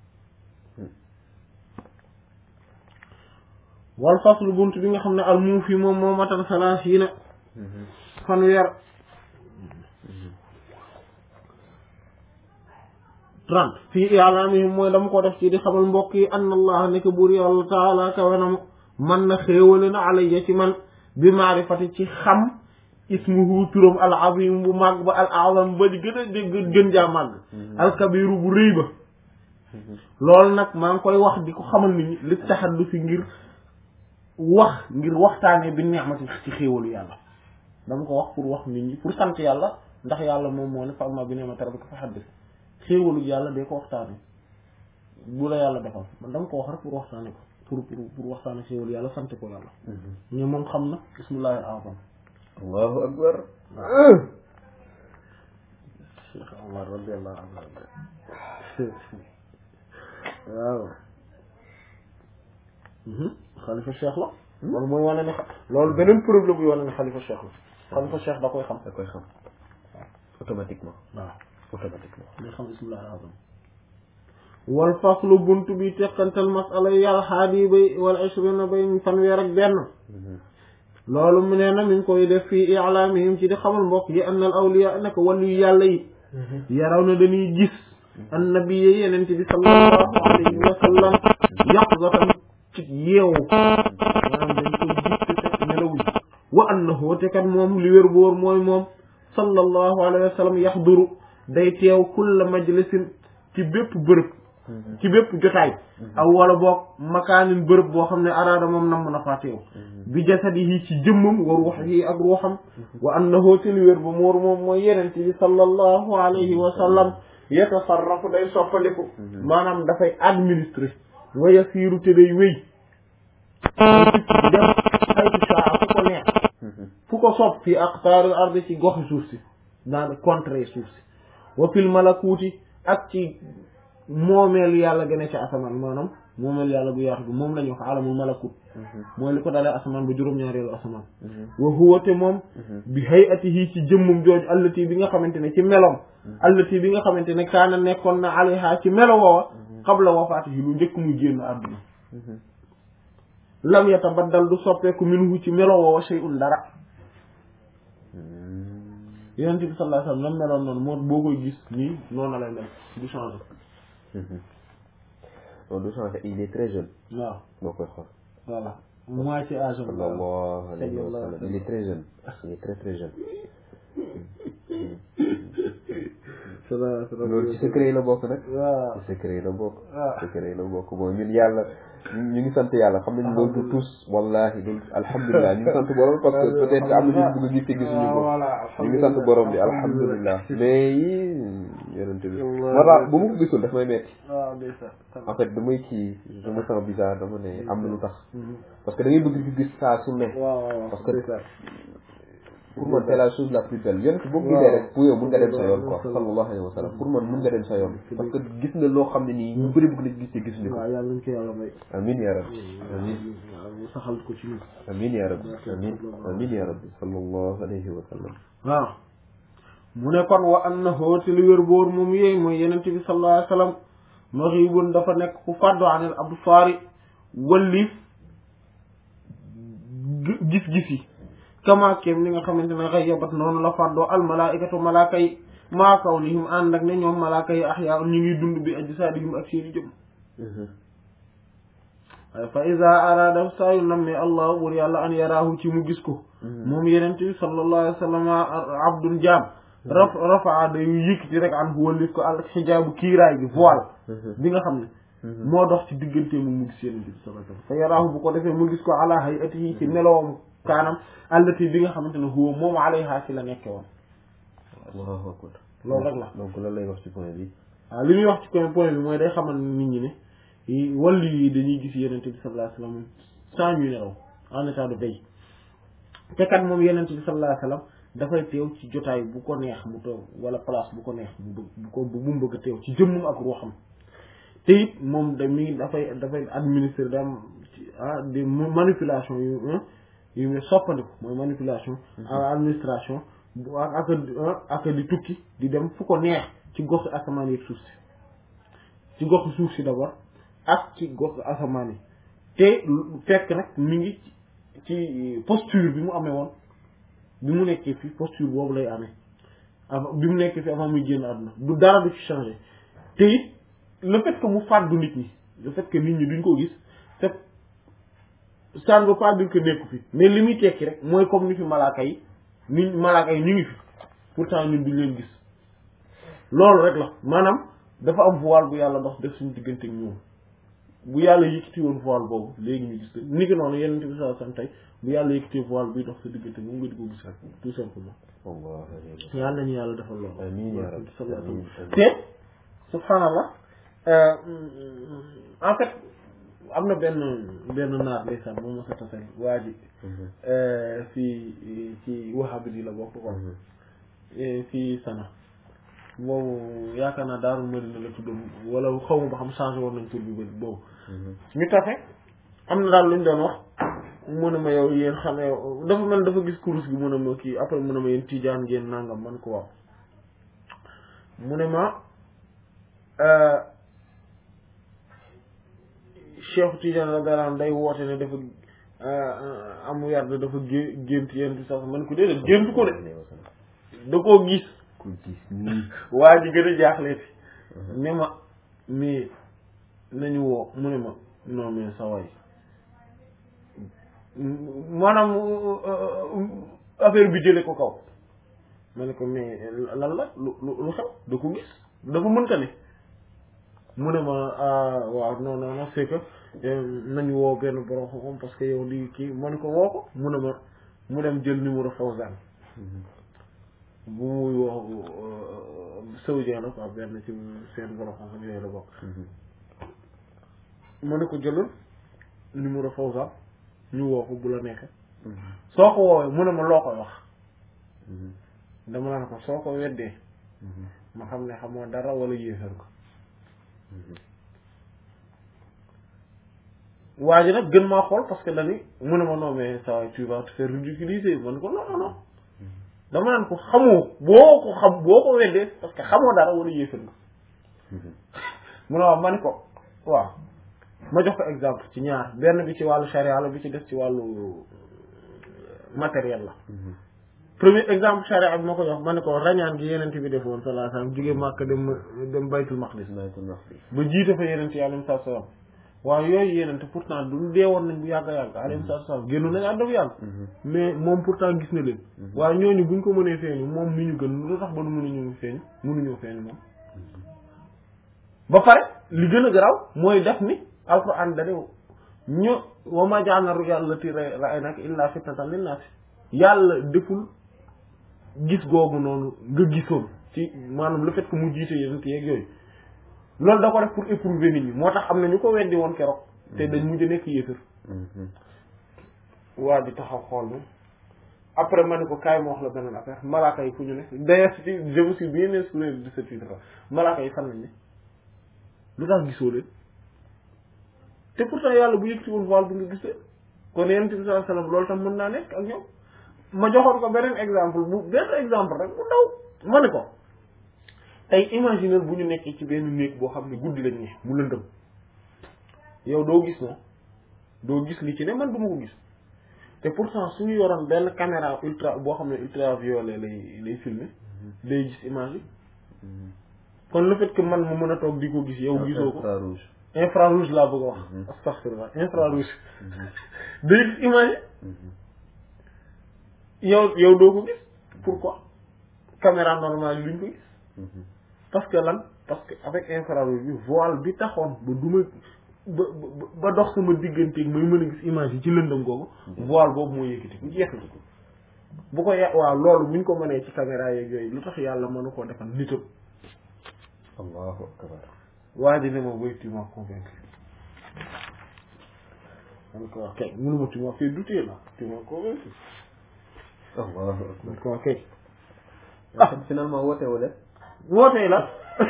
wal faslu bunt bi nga xam ne al muufi moom moo matal salaasiina fanweer trente fii i'laamihim mooy dama ko def ci di xamal mbokk yi anna allah nekk buur yàlla taala kawenam man na xéewale na alayya ci man bi maarifati ci xam ismuhu turam al azim bu màgg ba al azam ba di gën a dégg gën jaa màgg al kabiru bu rëy ba loolu nag maa ngi koy wax di ko xamal nit ñi li taxaddu fi ngir wax ngir waxtaanee bi neexmati ci xéewalu yàlla dama ko wax pour wax nit ñi pour sant yàlla ndax yàlla moom moo ne fa amma bi ni'mati rabbika fa haddith xéewalu yàlla day ko waxtaane bu la yàlla defal man dama ko wax rek pour waxtaane ko pour pour pour waxtaane xéewalu yàlla sant ko yàlla mais moom xam na bismillahi al-azam allahu akbar cheikh omar radiallahu anhu waaw xalifa cheikh la loolu mooy wane ne loolu beneen problème bu wane ne xalifa cheikh la xalifa cheikh da koy xam da koy xam automatiquement waaw automatiquement day xam bismillahi al-azam wal faslu buntu bi teqantal masala yi yàlla xaadi bay wala ishrina bay fanweer ak benn loolu mu nee na mi ngi koy def fii i'laamihim ci di xamal mbokk yi anna al awliya naka wàllu yàlla yi yaraw na dañuy gis annabiyyi yenente bi sallallahu alayhi wa sallam yaqzatan ci yeewu maanaam dañ ko gis te fekk nelawuñ wa annahu te kat moom li wér boor mooy moom sallallahu alayhi wa sallam yaxduru day teew kulla majlisin ci bépp bërëb ci bépp jotaay aw wala boog makaanin bërëb boo xam ne araada moom nam na faa teew bi jasadihi ci jëmmam wa ruuxihi ak ruuxam wa annahu te li wér ba moor moom mooy yeneen ci bi sallallahu alayhi wa sallam yatasarrafu day soppaliku maanaam dafay administrer wa yasiiru te day wéy dem xaytu saa fu ko neex fu ko sopp fi aqtaaril ardi ci goxi suuf si naan contrée suuf si wa fil malakuuti ak ci moomeel yàlla gën a ci asamaan maanaam moomeel yàlla bu yaatu bi moom la ñuy wax alamul malakut mooy li ko dalee asamaan ba juróom-ñaareelu asamaan wa huwa te moom bi hayatihi ci jëmmum jooju allati bi nga xamante ne ci meloom allati bi nga xamante ne kaana nekkoon na alayha ci melo woowa qabla wafaatihi lu njëkk muy génn àdduna lam yatabaddal du soppeeku minhu ci melo woowa shay'un dara yonent bi sallallahu alayhi wasallam lam meloon noonu moo boo koy gis nii noonu lay mel du changer non du changer il est très jeune waaw boo koy xool voilà moitié âge am sallallahu alayhi wa sallam il est très jeune il est très très jeune loolu ci secret yi la bokk nag waaw ci secret yi la bokk waaw secret yi la bokk bon ñun yàlla ñu ngi sant yàlla xam nañ loolu du tous wallahi loolu alhamdulilah ñu ngi sant borom parce que peut-être am na ñu bëgg a gis te gisuñu ko ñu ngi sant borom bi alhamdulilah mais yi yonente bi moo tax bu ma ko gisul daf may metti waaw ndeysaan en fait damay kii je me sens bizarre dama ne am na lu tax parce que da ngay bëgg di gis saa su ne waaw waaw parce que ndeysaan pour man c'est la chose la plus belle yonent boo ko gisee rek pour yow mun nga dem sa yoon quoi sallallahu alayhi wa sallam pour man mun nga dem sa yoon parce que gis nga loo xam ne nii ñu bëri bëgg nañ gis te gisuñu ko waaw yàlla nañ ko yàlla may amin ya rabbi amin waaw ñu saxal ko ci ñun amin ya rabbi amin amin ya rabbi sallallahu alayhi wa sallam waaw mu ne kon wa annahu te li wér boor moom yéey mooy yenent bi sallallahu alayhi wa sallam maxibun dafa nekk ku fàddu anil absaari wallif gis-gis yi kama kem li nga xamante ne xayyabat noonu la fàddoo al malaikatu malaaka yi maa kawnihim ànd ak ne ñoom malaaka yi ahyaa ñu ngi dund bi ajsaadihim ak seeni jëm fa iza arada saa yu nammee allah bur yàlla an yaraahu ci mu gis ko moom yenente bi sallallahu alayhi wa sallam abdun jaam raf rafaa day yëkkati rek an wallif ko al xijaabu kiiraay bi voile bi nga xam ne moo dox ci diggante mu mu gis yenente bi sallallahu alayhi wa sallam fa yaraahu bu ko defee mu gis ko ala hayatihi ci meloom kaanam allati bi nga xamante ne huwa moom alayha ci la nekke woon allahu akbar loolu rek la donc lan lay wax ci point bi waaw li muy wax ci point point bi mooy day xamal nit ñi ne yi wàllu yi dañuy gis yenente bi sallallahu alayhi wasallam sans ñu nelaw en état de veille te kat moom yenente bi sallallahu alayhi wasallam dafay teew ci jotaay bu ko neex mu toog wala place bu ko neex mu bëgg bu ko bu mu bëgg a teew ci jëmmum ak ruuxam te it moom da mi dafay dafay administrer da am ci ah des manipulation yu yu mu soppandiku mooy manipulation ak administration bu ak ak ak di tukki di dem fu ko neex ci gox asamaan yi suuf si ci gox suuf si d'abord ak ci gox asamaan yi te fekk nag mi ngi ci posture bi mu amee woon bi mu nekkee fi posture boobu lay amee avant bi mu nekkee fi avant muy génn àdduna du dara du ci changé te it le fait que mu fàddu nit ñi le fait que nit ñi duñ ko gis c'est ça ne veut pas dire que nekku fi mais li muy tekki rek mooy comme ni fi malaaka yi ni malaaka yi ñu ngi fi pourtant ñun duñ leen gis loolu rek la maanaam dafa am voile bu yàlla dox def suñu diggante ak ñoom bu yàlla yëkkati woon voile boobu léegi ñu gis ni ki noonu yeneen bi saa sam tey bu yàlla yëkkati voile buy dox sa diggante moom nga di ko gis rek tout simplement yàlla nañu yàlla defal loolu amiin yaa rabbi amiin te subhanallah en fait am na benn benn naar ndeysaan moom ma sa tasel waa ji fii ci wahabi yi la bokk ko fii sana boobu yaakaar naa daarul Madina la tuddoon wala xaw ma ba xam changé woon nañ tur bi bëri boobu ñu tafe am na daal lu ñu doon wax mu ne ma yow yéen xam ne dafa mel dafa gis kurus gi mu ne ma kii après mu ne ma yéen tijaan ngeen nangam man ko waaw mu ne ma Cheikh Tidiane la dara day woote ne dafa am werd dafa gé gént yéen bi sax man ko déedéet gént ko de da koo gis ku gis nii waa ji gën a jaaxleeti ne ma mais nañu woo mu ne ma non mais sa waay maanaam affaire bi jële ko kaw ma ne ko mais lan la lu lu xew da ko gis dafa mënta ne mu ne ma waaw non non non c'est que nañu woo benn borom xam parce que yow lii kii ma ne ko woo ko mu ne ma mu dem jël numéro Fawzan bu muy woo saoudien la quoi benn ci seen borom xam-xam yooyu la bokk ma ne ko jëlal numéro Fawzan ñu woo ko bu la neexee soo ko woowee mu ne ma loo koy wax dama naan ko soo ko weddee ma xam ne xamoo dara wala yéefar ko waa ji nag gën maa xool parce que dani mu ne ma non mais ça tu vas te faire ridiculiser man ko non non non dama naan ko xamoo boo ko xam boo ko weddee parce que xamoo dara wala yéefar nga mu ne waaw ma ni ko waaw ma jox ko exemple ci ñaar benn bi ci wàllu charia la bi ci des ci wàllu matériel la premier exemple charia bi ma ko jox ma ne ko rañaan gi yenent bi defoon sallallahu alayhi wasallam jóge Makka dem dem baytul maqdis ba jiite fa yenent yi alayhi salaam waaw yooyu yenente pourtant du dee woon nañ bu yàgg a yàgg alayhi salaam génn nañ àdduna bu yàgg mais moom pourtant gis na leen waaye ñooñu buñ ko mënee feeñu moom mi ñu gën lu tax ba nu mënuñu feeñ mënuñoo feeñu moom ba pare li gën a garaaw mooy def ni alquran dane ñu wa ma ja'alna ru'ya allati ra'aynaka illa fitnatan linnaas yàlla deful gis googu noonu nga gisoon ci maanaam le fait que mu jiite yenent yeeg yooyu loolu da ko def pour éprouver nit ñi moo tax am na ñu ko weddi woon keroog te dañ mujj nekk yéefar waa di taxaw xool na après ma ne ko kaay ma wax la beneen affaire malaaka yi fu ñu ne d'ailleurs ci je me suis bien inspiré de ce titre là malaaka yi fan nañ ne lu tax gisoo leen te pourtant yàlla bu yëg ci woon voile bi nga gisee kon yonent bi sallallahu alayhi wasallam loolu tam mën naa nekk ak ñoom ma joxoon ko beneen exemple bu benn exemple rek bu ndaw ma ne ko tey imaginer bu ñu nekkee ci benn néeg boo xam ne guddi lañ ne mu lëndëm yow doo gis na doo gis li ci ne man du ma ko gis te pourtant suñu yoroon benn caméra ultra boo xam ne ultraviolet lay lay filmer day gis image yi kon le fait que man mu mën a toog di ko gis yow gisoo ko infrarouge infrarouge laa bëgg a wax astaghfirullah infrarouge day gis image yi yow yow doo ko gis pourquoi caméra normale yi duñ ko gis parce que lan parce que avec infrarouge bi voile bi taxoon ba duma ba ba dox sama digganteeg may mën a gis image yi ci lëndëm googu voile boobu moo yëkkati bu jeex na bu ko ya waaw loolu buñ ko mënee ci caméra yeeg yooyu lu tax yàlla mënu koo defal nitam allahu akbar waa ji ne ma wéy tu m'as convaincu man ko wax kay mënuma tu m'as fait douter là tu m'as convaincu Allahu akbar. ko kay ah finalement woote woo def. wootee la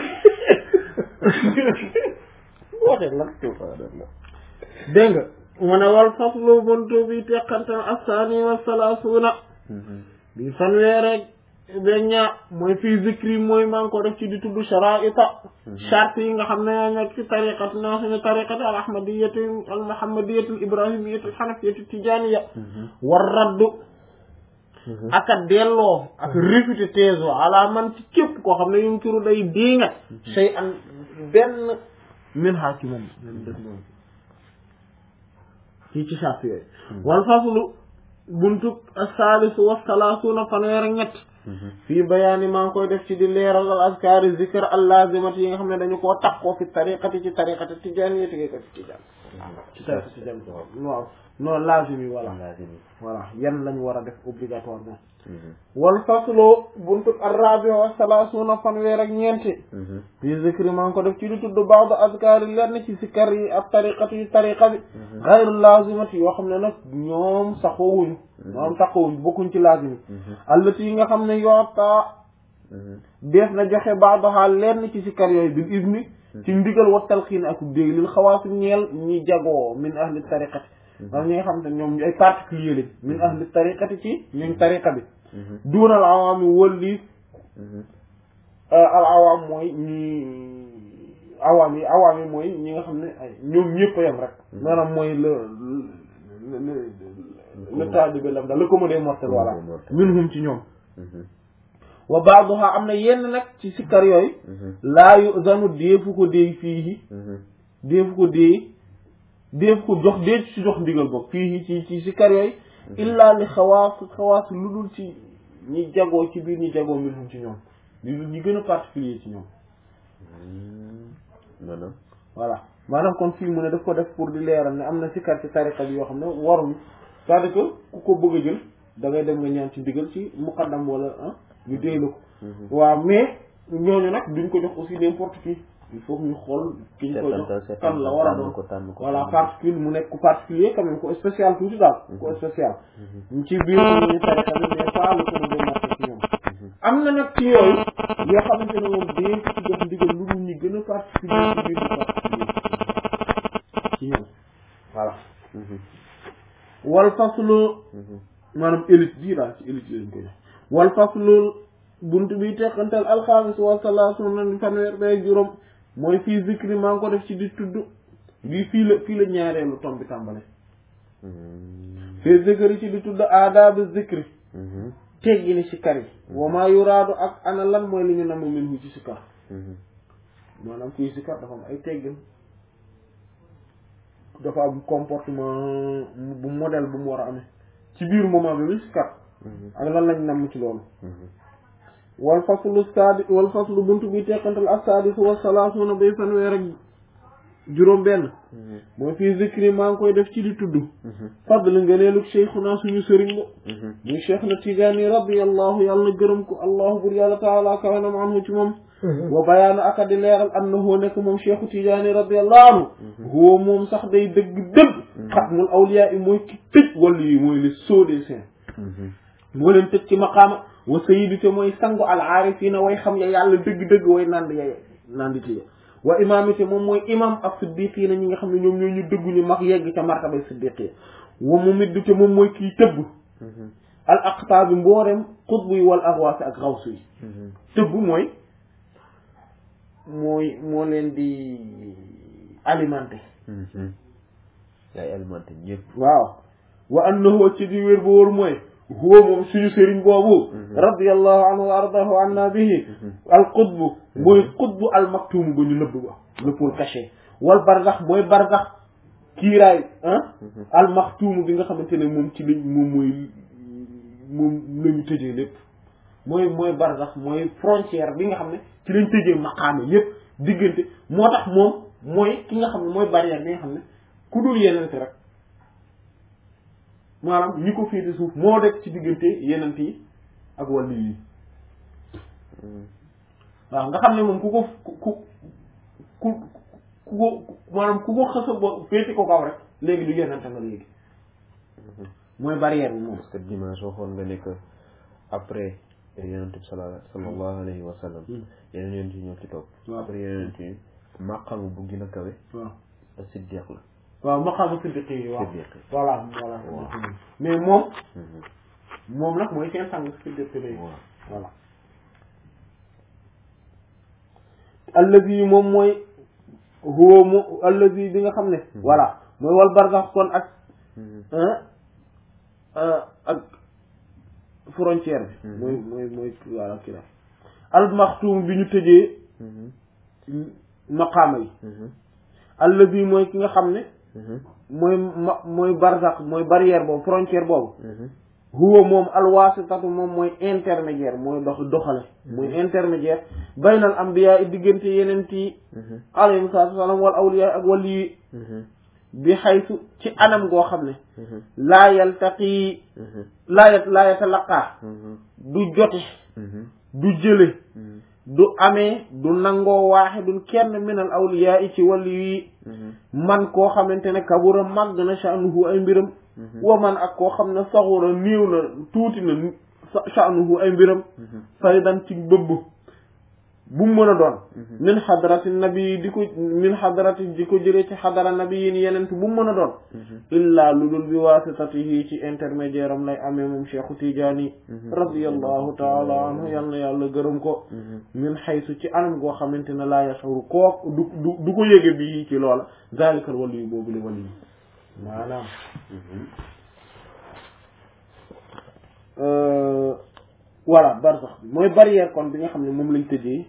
wootee la dégg nga mu ne wal faslu buntu bi teqantal assaani wa salaasuuna bi fanweer rek beñña mooy fii zikri mooy maa ngi ko def ci di tudd sharaita charte yi nga xam ne ñoo nekk ci tariqat naa suñu tariqat al ahmadiyati al muhammadiyati al ibrahimiyati al hanafiyati tijaniya war raddu ak a delloo ak réfuté thèse wa ala man ci képp koo xam ne yum turu day diinga shay an benn min ha ci moom len def moom ci ci charte yooyu wal faslu buntu as-salisu wa salaasuuna fanweer ak ñett fii bayaani maa ngi koy def ci di leeral al askari zikr al lazimati yi nga xam ne dañu koo takkoo fi tariqati ci tariqati tijaaniyati ci tijaan ci tariqati tijaan waaw non lazim yi voilà voilà yan lañ war a def obligatoirement wal faslo buntu arrabi wa salaasuuna fanweer ak ñeenti fii zikri maa ngi ko def ci di tudd ba'd azkaari lenn ci sikkar yi ak tariqati yi tariqa bi xayru lazimati yoo xam ne nag ñoom saxoowuñu ñoom saxoowuñu bokkuñ ci lazim yi allati yi nga xam ne yoota def na joxe ba'daha lenn ci sikkar yooyu bil izni ci ndigal wa talxiin ak dégg lil xawaasi ñeel ñi jagoo min ahli tariqati maanaam ñi nga xam te ñoom ay particulier lañ min ahli tariqati ci ñun tariqa bi duuna al awaami wëlli al awaam mooy ñi awaam yi awaam yi mooy ñi nga xam ne ay ñoom ñëpp a yem rek maanaam mooy le le le taalibe lam daal le commode mortel voilà minhum ci ñoom wa baaduha am na yenn nag ci sikkar yooyu laa yu zanu deefu ko déey fii deefu ko déey deefu ko jox dee ci jox ndigal boog fii ci ci sikkar yooyu illa li xawaas xawaas lu dul ci ñi jagoo ci biir ñi jagoo minhum ci ñoom li dul ñi gën a particulier ci ñoom maanaam voilà maanaam kon fii mu ne daf ko def pour di leeral ne am na sikkar ci tariqa bi yoo xam ne waruñu c'est-à-dire que ku ko bëgg a jël da ngay dem nga ñaan ci ndigal ci muqaddam wala ah ñu déy la ko waaw mais ñooñu nag duñ ko jox aussi n'importe qui il faut que ñu xool ki ñu ko jox kan la war a doon ko tànn ko voilà particulier mu nekk ku particulier quand même ko spécial tuuti daal ko spécial ci biir ñu tariqa bi mais pas le ko doon marqué ci ñoom am na nag ci yooyu yoo xamante ne moom dee ci jox ndigal lu dul ñi gën a particulier ci biir ñu particulier ci ñoom voilà wal faslu maanaam élite bii daal ci élite lañ ko jox wal faslu buntu bi teqantal alxamis wa salaasuuna fanweer bay juróom mooy fii zikri maa ngi ko def ci di tudd bii fii la fii la ñaareelu tom bi tàmbale fii zikri ci di tudd aadaabu zikri teggi ni sikkar yi wa maa yuraadu ak ana lan mooy li ñu namm minhu ci sikkar maanaam kuy sikkar dafa am ay teggin dafa am comportement bu modèle bu mu war a amee ci biir moment bi muy sikkar ak lan lañ namm ci loolu wal faslu saadi wal faslu buntu bi teqantal as-saadisu wa salaasuuna bay fanweer ak juróom benn mooy fii zikri maa ngi koy def ci di tudd fadl ngëneelug cheikhuna suñu sëriñ ba muy cheikh na tijaani radiyallahu yàlla na gërëm ko allahu bur yàlla taala kawanam anhu ci moom wa bayaana aka di leeral annahu nekk moom cheikhu tijaani radiyallahu anhu huwa moom sax day dëgg dëgg xatmul awliya yi mooy ki tëj wàllu yi mooy le sceau des saints moo leen tëj ci maqaama wa sayyidu te mooy sangu al aarifina way xam ya yàlla dëgg-dëgg way nand ya nandite ya wa imaamite moom mooy imam ak siddiqiina ñi nga xam ne ñoom ñoo ñu dëggu ñu mag yegg ca martabay siddiqi wa mu middu te moom mooy kii tëbb al aqtaabi mboolem xutbu yi wal arwaasi ak xawsu yi tëbb mooy mooy moo leen di alimenté yaay alimenté ñëpp waaw wa annahu ci di wér bu wóor mooy huwa moom suñu sëriñ boobu radiyallahu anhu wa ardahu anna bihi al qutbu mooy qutbu al maktum ba ñu nëbb ba le pour caché wal barzax mooy barzax kiiraay ah al maktum bi nga xamante ne moom ci lañ moom mooy moom lañu tëjee lépp mooy mooy barzax mooy frontière bi nga xam ne ci lañ tëjee maqaame yépp diggante moo tax moom mooy ki nga xam ne mooy barrière bi nga xam ne ku dul yeneen rek maanaam ñi ko féete suuf moo dekk ci diggante yenent yi ak wàllu yi waaw nga xam ne moom ku ko ku ku ku ku ko maanaam ku ko xasa bo féete ko kaw rek léegi du yenente nga léegi mooy barrière bi moom parce que dimanche waxoon nga ne que après yonent bi sala sallallahu alayhi wa sallam yeneen yonent yi ñoo ci topp waaw. après yonent yi maqam bu gën a kawe waaw a siddiq la waaw maqaama siddiq yi waaw siddiq voilà voilà Waaw. mais moom Mhm. moom nag mooy seen sang siddiq yi waaw voilà allazi moom mooy huwa mu allazi bi nga xam ne voilà mooy wal barzax kon ak Mhm. ah ah, ak frontière bi Mhm. mooy mooy mooy voilà kii la al maxtuum bi ñu tëjee Mhm. maqaama yi Mhm. allazi mooy ki nga xam ne Mhm. mooy ma mooy barzax mooy barrière boobu frontière boobu Mhm. huwa moom alwaasitatu moom mooy intermédiaire mooy dox doxale mooy intermédiaire baynal ambiya i diggante yeneen yi Mhm. alayhim salaatu wasalaam wal awliya ak wali yi Mhm. bi xaysu ci anam goo xam ne Mhm. laa yaltaqi Mhm. laa yat laa yatalaqaa Mhm. du jote Mhm. du jële Mhm. du amee du nangoo waaxidun kenn minal awliya yi ci wali yi Mhm. man koo xamante ne kabura màgg na sha'nuhu ay mbiram Mhm. wa man ak koo xam ne saxura néew na tuuti na sa- sha'nuhu ay mbiram Mhm. faydan ci bëbb bu mu mën a doon Mhm. min xadarati nabi di ko min xadarati di ko jëlee ci xadara nabiyin yenent bu mu mën a doon Mhm. illaa lu dul bi waasitatihi ci intermédiaire am lay amee moom cheikhu tijaani Mhm. radiallahu taala anhu yal na yàlla gërëm ko Mhm. min xaysu ci anam goo xamante ne laa yashuru koo du du du ko yége bi ci loola zalikal wali yu boobu li wali yi maanaam Mhm. euh, voilà barsax bi mooy barrière kon bi nga xam ne moom lañ tëjee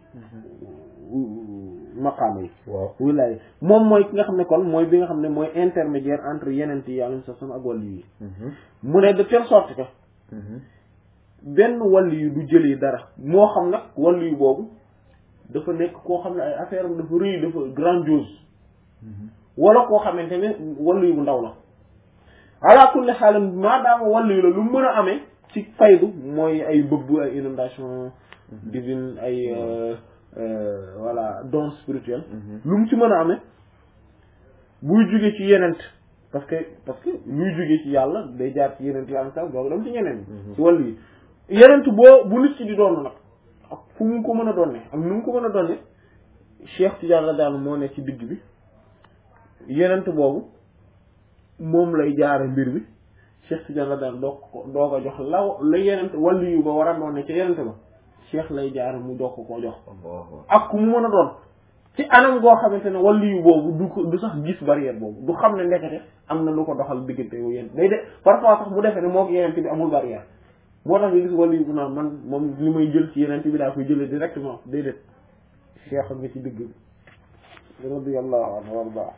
maqaama yi waaw wilaaya moom mooy ki nga xam ne kon mooy bi nga xam ne mooy intermédiaire entre yenent yi alayhi salaam ak wàllu yi Mhm. mu ne de telle sorte que Mhm. benn wàllu yu du jëlee dara moo xam nag wàllu yu boobu dafa nekk koo xam ne ay affaire am dafa rëy dafa grandiose Mhm. wala koo xamante ne wàllu yu bu ndaw la ala kulli xaalam maadaama wàllu yu la lu mën a amee ci faydu mooy ay bëbb ay inondation divine ay euh, euh, voilà don spirituel Mhm. lu mu ci mën a amee buy jóge ci yenent parce que parce que luy jóge ci yàlla day jaar ci yenent yàlla sax dooga dem ci ñeneen Mhm. ci wàllu yi yenent boo bu nit ci di doon nag ak fu mu ko mën a doon ne ak nu mu ko mën a doon ne Cheikh Tidiane la daal moo ne ci digg bi yenent boobu moom lay jaare mbir bi Cheikh Tidiane la daal doo ko doo ko jox law la yenent wàllu yu ba war a doon ne ca yenent ba Cheikh lay jaare mu doo ko koo jox Allahu ak ku mu mën a doon ci anam goo xamante ne wàllu yu boobu du ko du sax gis barrière boobu du xam ne ndekete am na lu ko doxal diggante yu yéen day de parfois sax mu defee ne moo ko yeneen bi amul barrière moo tax nga gis wàllu yu bu naan man moom li may jël ci yeneen bi daa koy jëlee directement déedéet cheikh nga ci digg bi radiyallahu anhu warda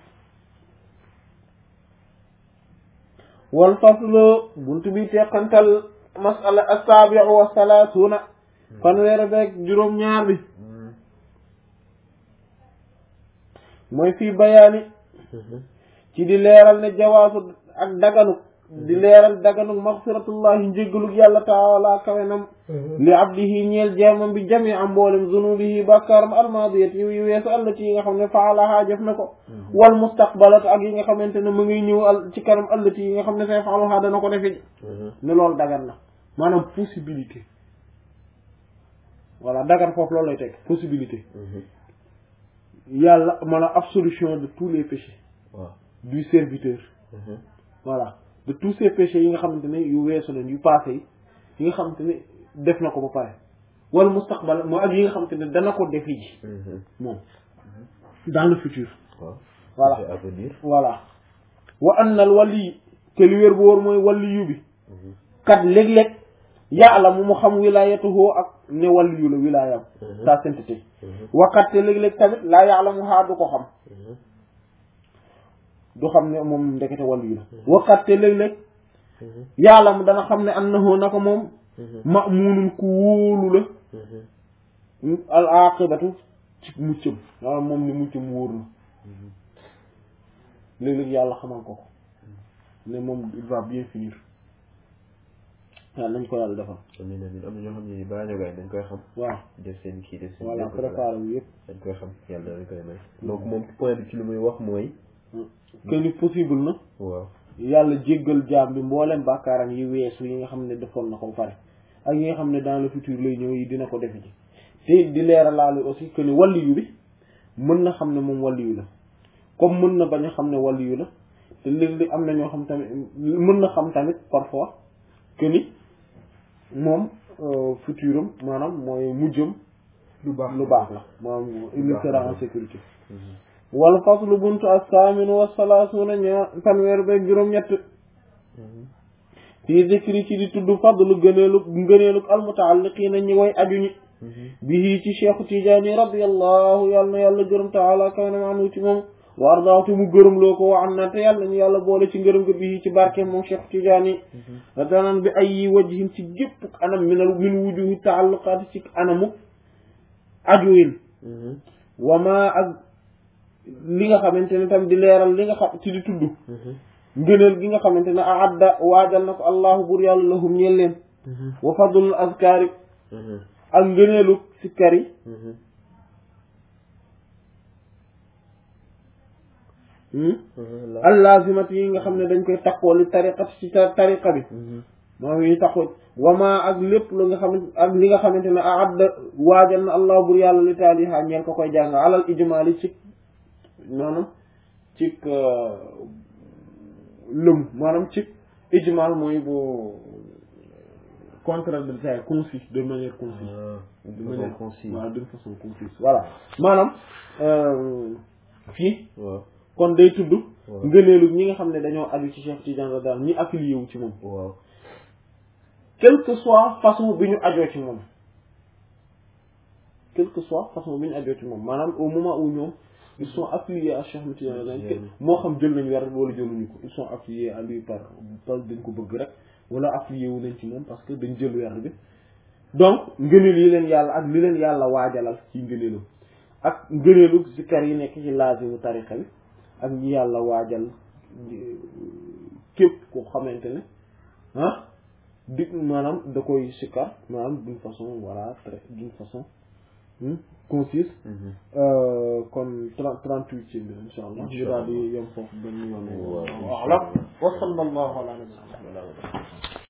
wal faslu buntu bi teqantal masala as-sabi'u wa salaatuna fanweer beeg juróom ñaar bi Mhm. mooy fii bayaani Mhm. ci di leeral ne jawaasu ak daganu di leeral daganu maxfiratullahi njéggalug yàlla taala kawenam li abdihi ñeel jaamam bi jami am mboolem zunubihi bàkkaaram almadiyat yi yu weesu allati yi nga xam ne faalahaa jëf na ko wal mustaqbalat ak yi nga xamante ne mu ngi ñëw al ci kanam allati yi nga xam ne say faaluhaa dana ko defi Mhm. ne loolu dagan na maanaam possibilité voilà dagan foofu loolu lay teg possibilité Mhm. yàlla maanaam absolution de tous les péchés waaw du serviteur Mhm. voilà de tous ces péchés yi nga xamante ne yu weesu leen yu passé yi yi nga xamante ne def na ko ba pare wala mustaqbal moo ak yi nga xamante ne dana ko defi ji Mhm. moom dans le futur waaw Voilà. c'est à venir voilà wa anna al wali te li wér bu wóor mooy waliyu bi Mhm. kat léeg-léeg yàlla mu mu xam wilayatuhu ak ne waliyu la wilayam Mhm. sa sainteté Mhm. waqat te léeg-léeg tamit laa yàlla mu xaa du ko xam Mhm. du xam ne moom ndekete waliyu la waqat te léeg-léeg Mhm. yàlla mu dana xam ne annahu naka moom Mhm. ma'munun ku wóolu la Mhm. al aqibatu ci muccam waaw moom ni muccam wóor na léeg-léeg yàlla xamal ko ko ne moom il va bien finir yàlla nañ ko yàlla defal amiin amiin am na ñoo xam ne balaa ñoo gaay dañ koy xam waaw def seen kii def seen voilà lépp préparé wu yëpp dañ koy xam yàlla dañ koy may donc moom point bi ci li muy wax mooy que ni possible na waaw yàlla jéggal jaam bi mboolem bàkkaaram yi weesu yi nga xam ne defoon na ko pare ak yi nga xam ne dans le futur lay ñëw yi dina ko defe ci te di leeralaale aussi que ni waliyu bi mën na xam ne moom waliyu la comme mën na bañ a xam ne waliyu la te léeg-léeg am na ñoo xam tamit mën na xam tamit parfois que ni moom futuram maanaam mooy mujjam lu baax lu baax la maanaam il sera en sécurité wal faslu buntu as-samin wa salaasuna ñaar fanweer beeg juróom-ñett fii zikri ci di tudd fadlu gëneelu ngëneelu almutaalliqiina ñi way aju ñi bihi ci cheikhu tijaani radiyallahu yàlla na yàlla gërëm taala kaw na maanu ci moom wa ardaaw te mu gërëm loo ko wa an na te yàlla ñu yàlla boole ci ngërëm ga bihi ci barke moom cheikhu tijaani radanan bi ay wajhin ci gépp anam minal min wujuhi taalluqaati ci anamu ajuwin wama ak li nga xamante ne tam di leeral li nga xam ci di tudd ngëneel gi nga xamante ne aadda waajal na ko allahu bur yàlla lahum ñeel leen wa fadlul azkaari ak ngëneelu sikkar yi allaazimat yi nga xam ne dañ koy takkoo li tariqat ci tariqa bi moom yi taxoo wama ak lépp lu nga xamante ak li nga xamante ne aadda waajal na allahu bur yàlla li taaliha ñeel ko koy jàng alal ijmaali ci maanaam ci lëm maanaam ci ijmal mooy bu contraire de taille concis de manière concise de manière concise waaw d'une façon concise voilà maanaam fii waaw kon day tudd ngëneelu ñi nga xam ne dañoo aju ci Cheikh Tidiane daal ñi affilié wu ci moom waaw quelle que soit façon bi ñu ajoo ci moom quelle que soit façon bi ñu ajoo ci moom maanaam au moment où ñoom ils sont affiliés à Cheikh Ahmed Tidiane daal moo xam jël nañ weer wala jëluñu ko ils sont affiliés à lui par par dañ ko bëgg rek wala affilié wu nañ ci moom parce que dañ jël weer bi donc ngëneel yi leen yàlla ak li leen yàlla waajalal ci ngëneelu ak ngëneelu zikar yi nekk ci laazimu tarixa bi ak ñi yàlla waajal képp koo xamante ne ah di maanaam da koy sikkar maanaam d'une façon voilà très d'une façon concise kon trente-huit ci bi insha allah ñu daal di yem foofu benn yoon waaw wa sallallahu ala nabiyyina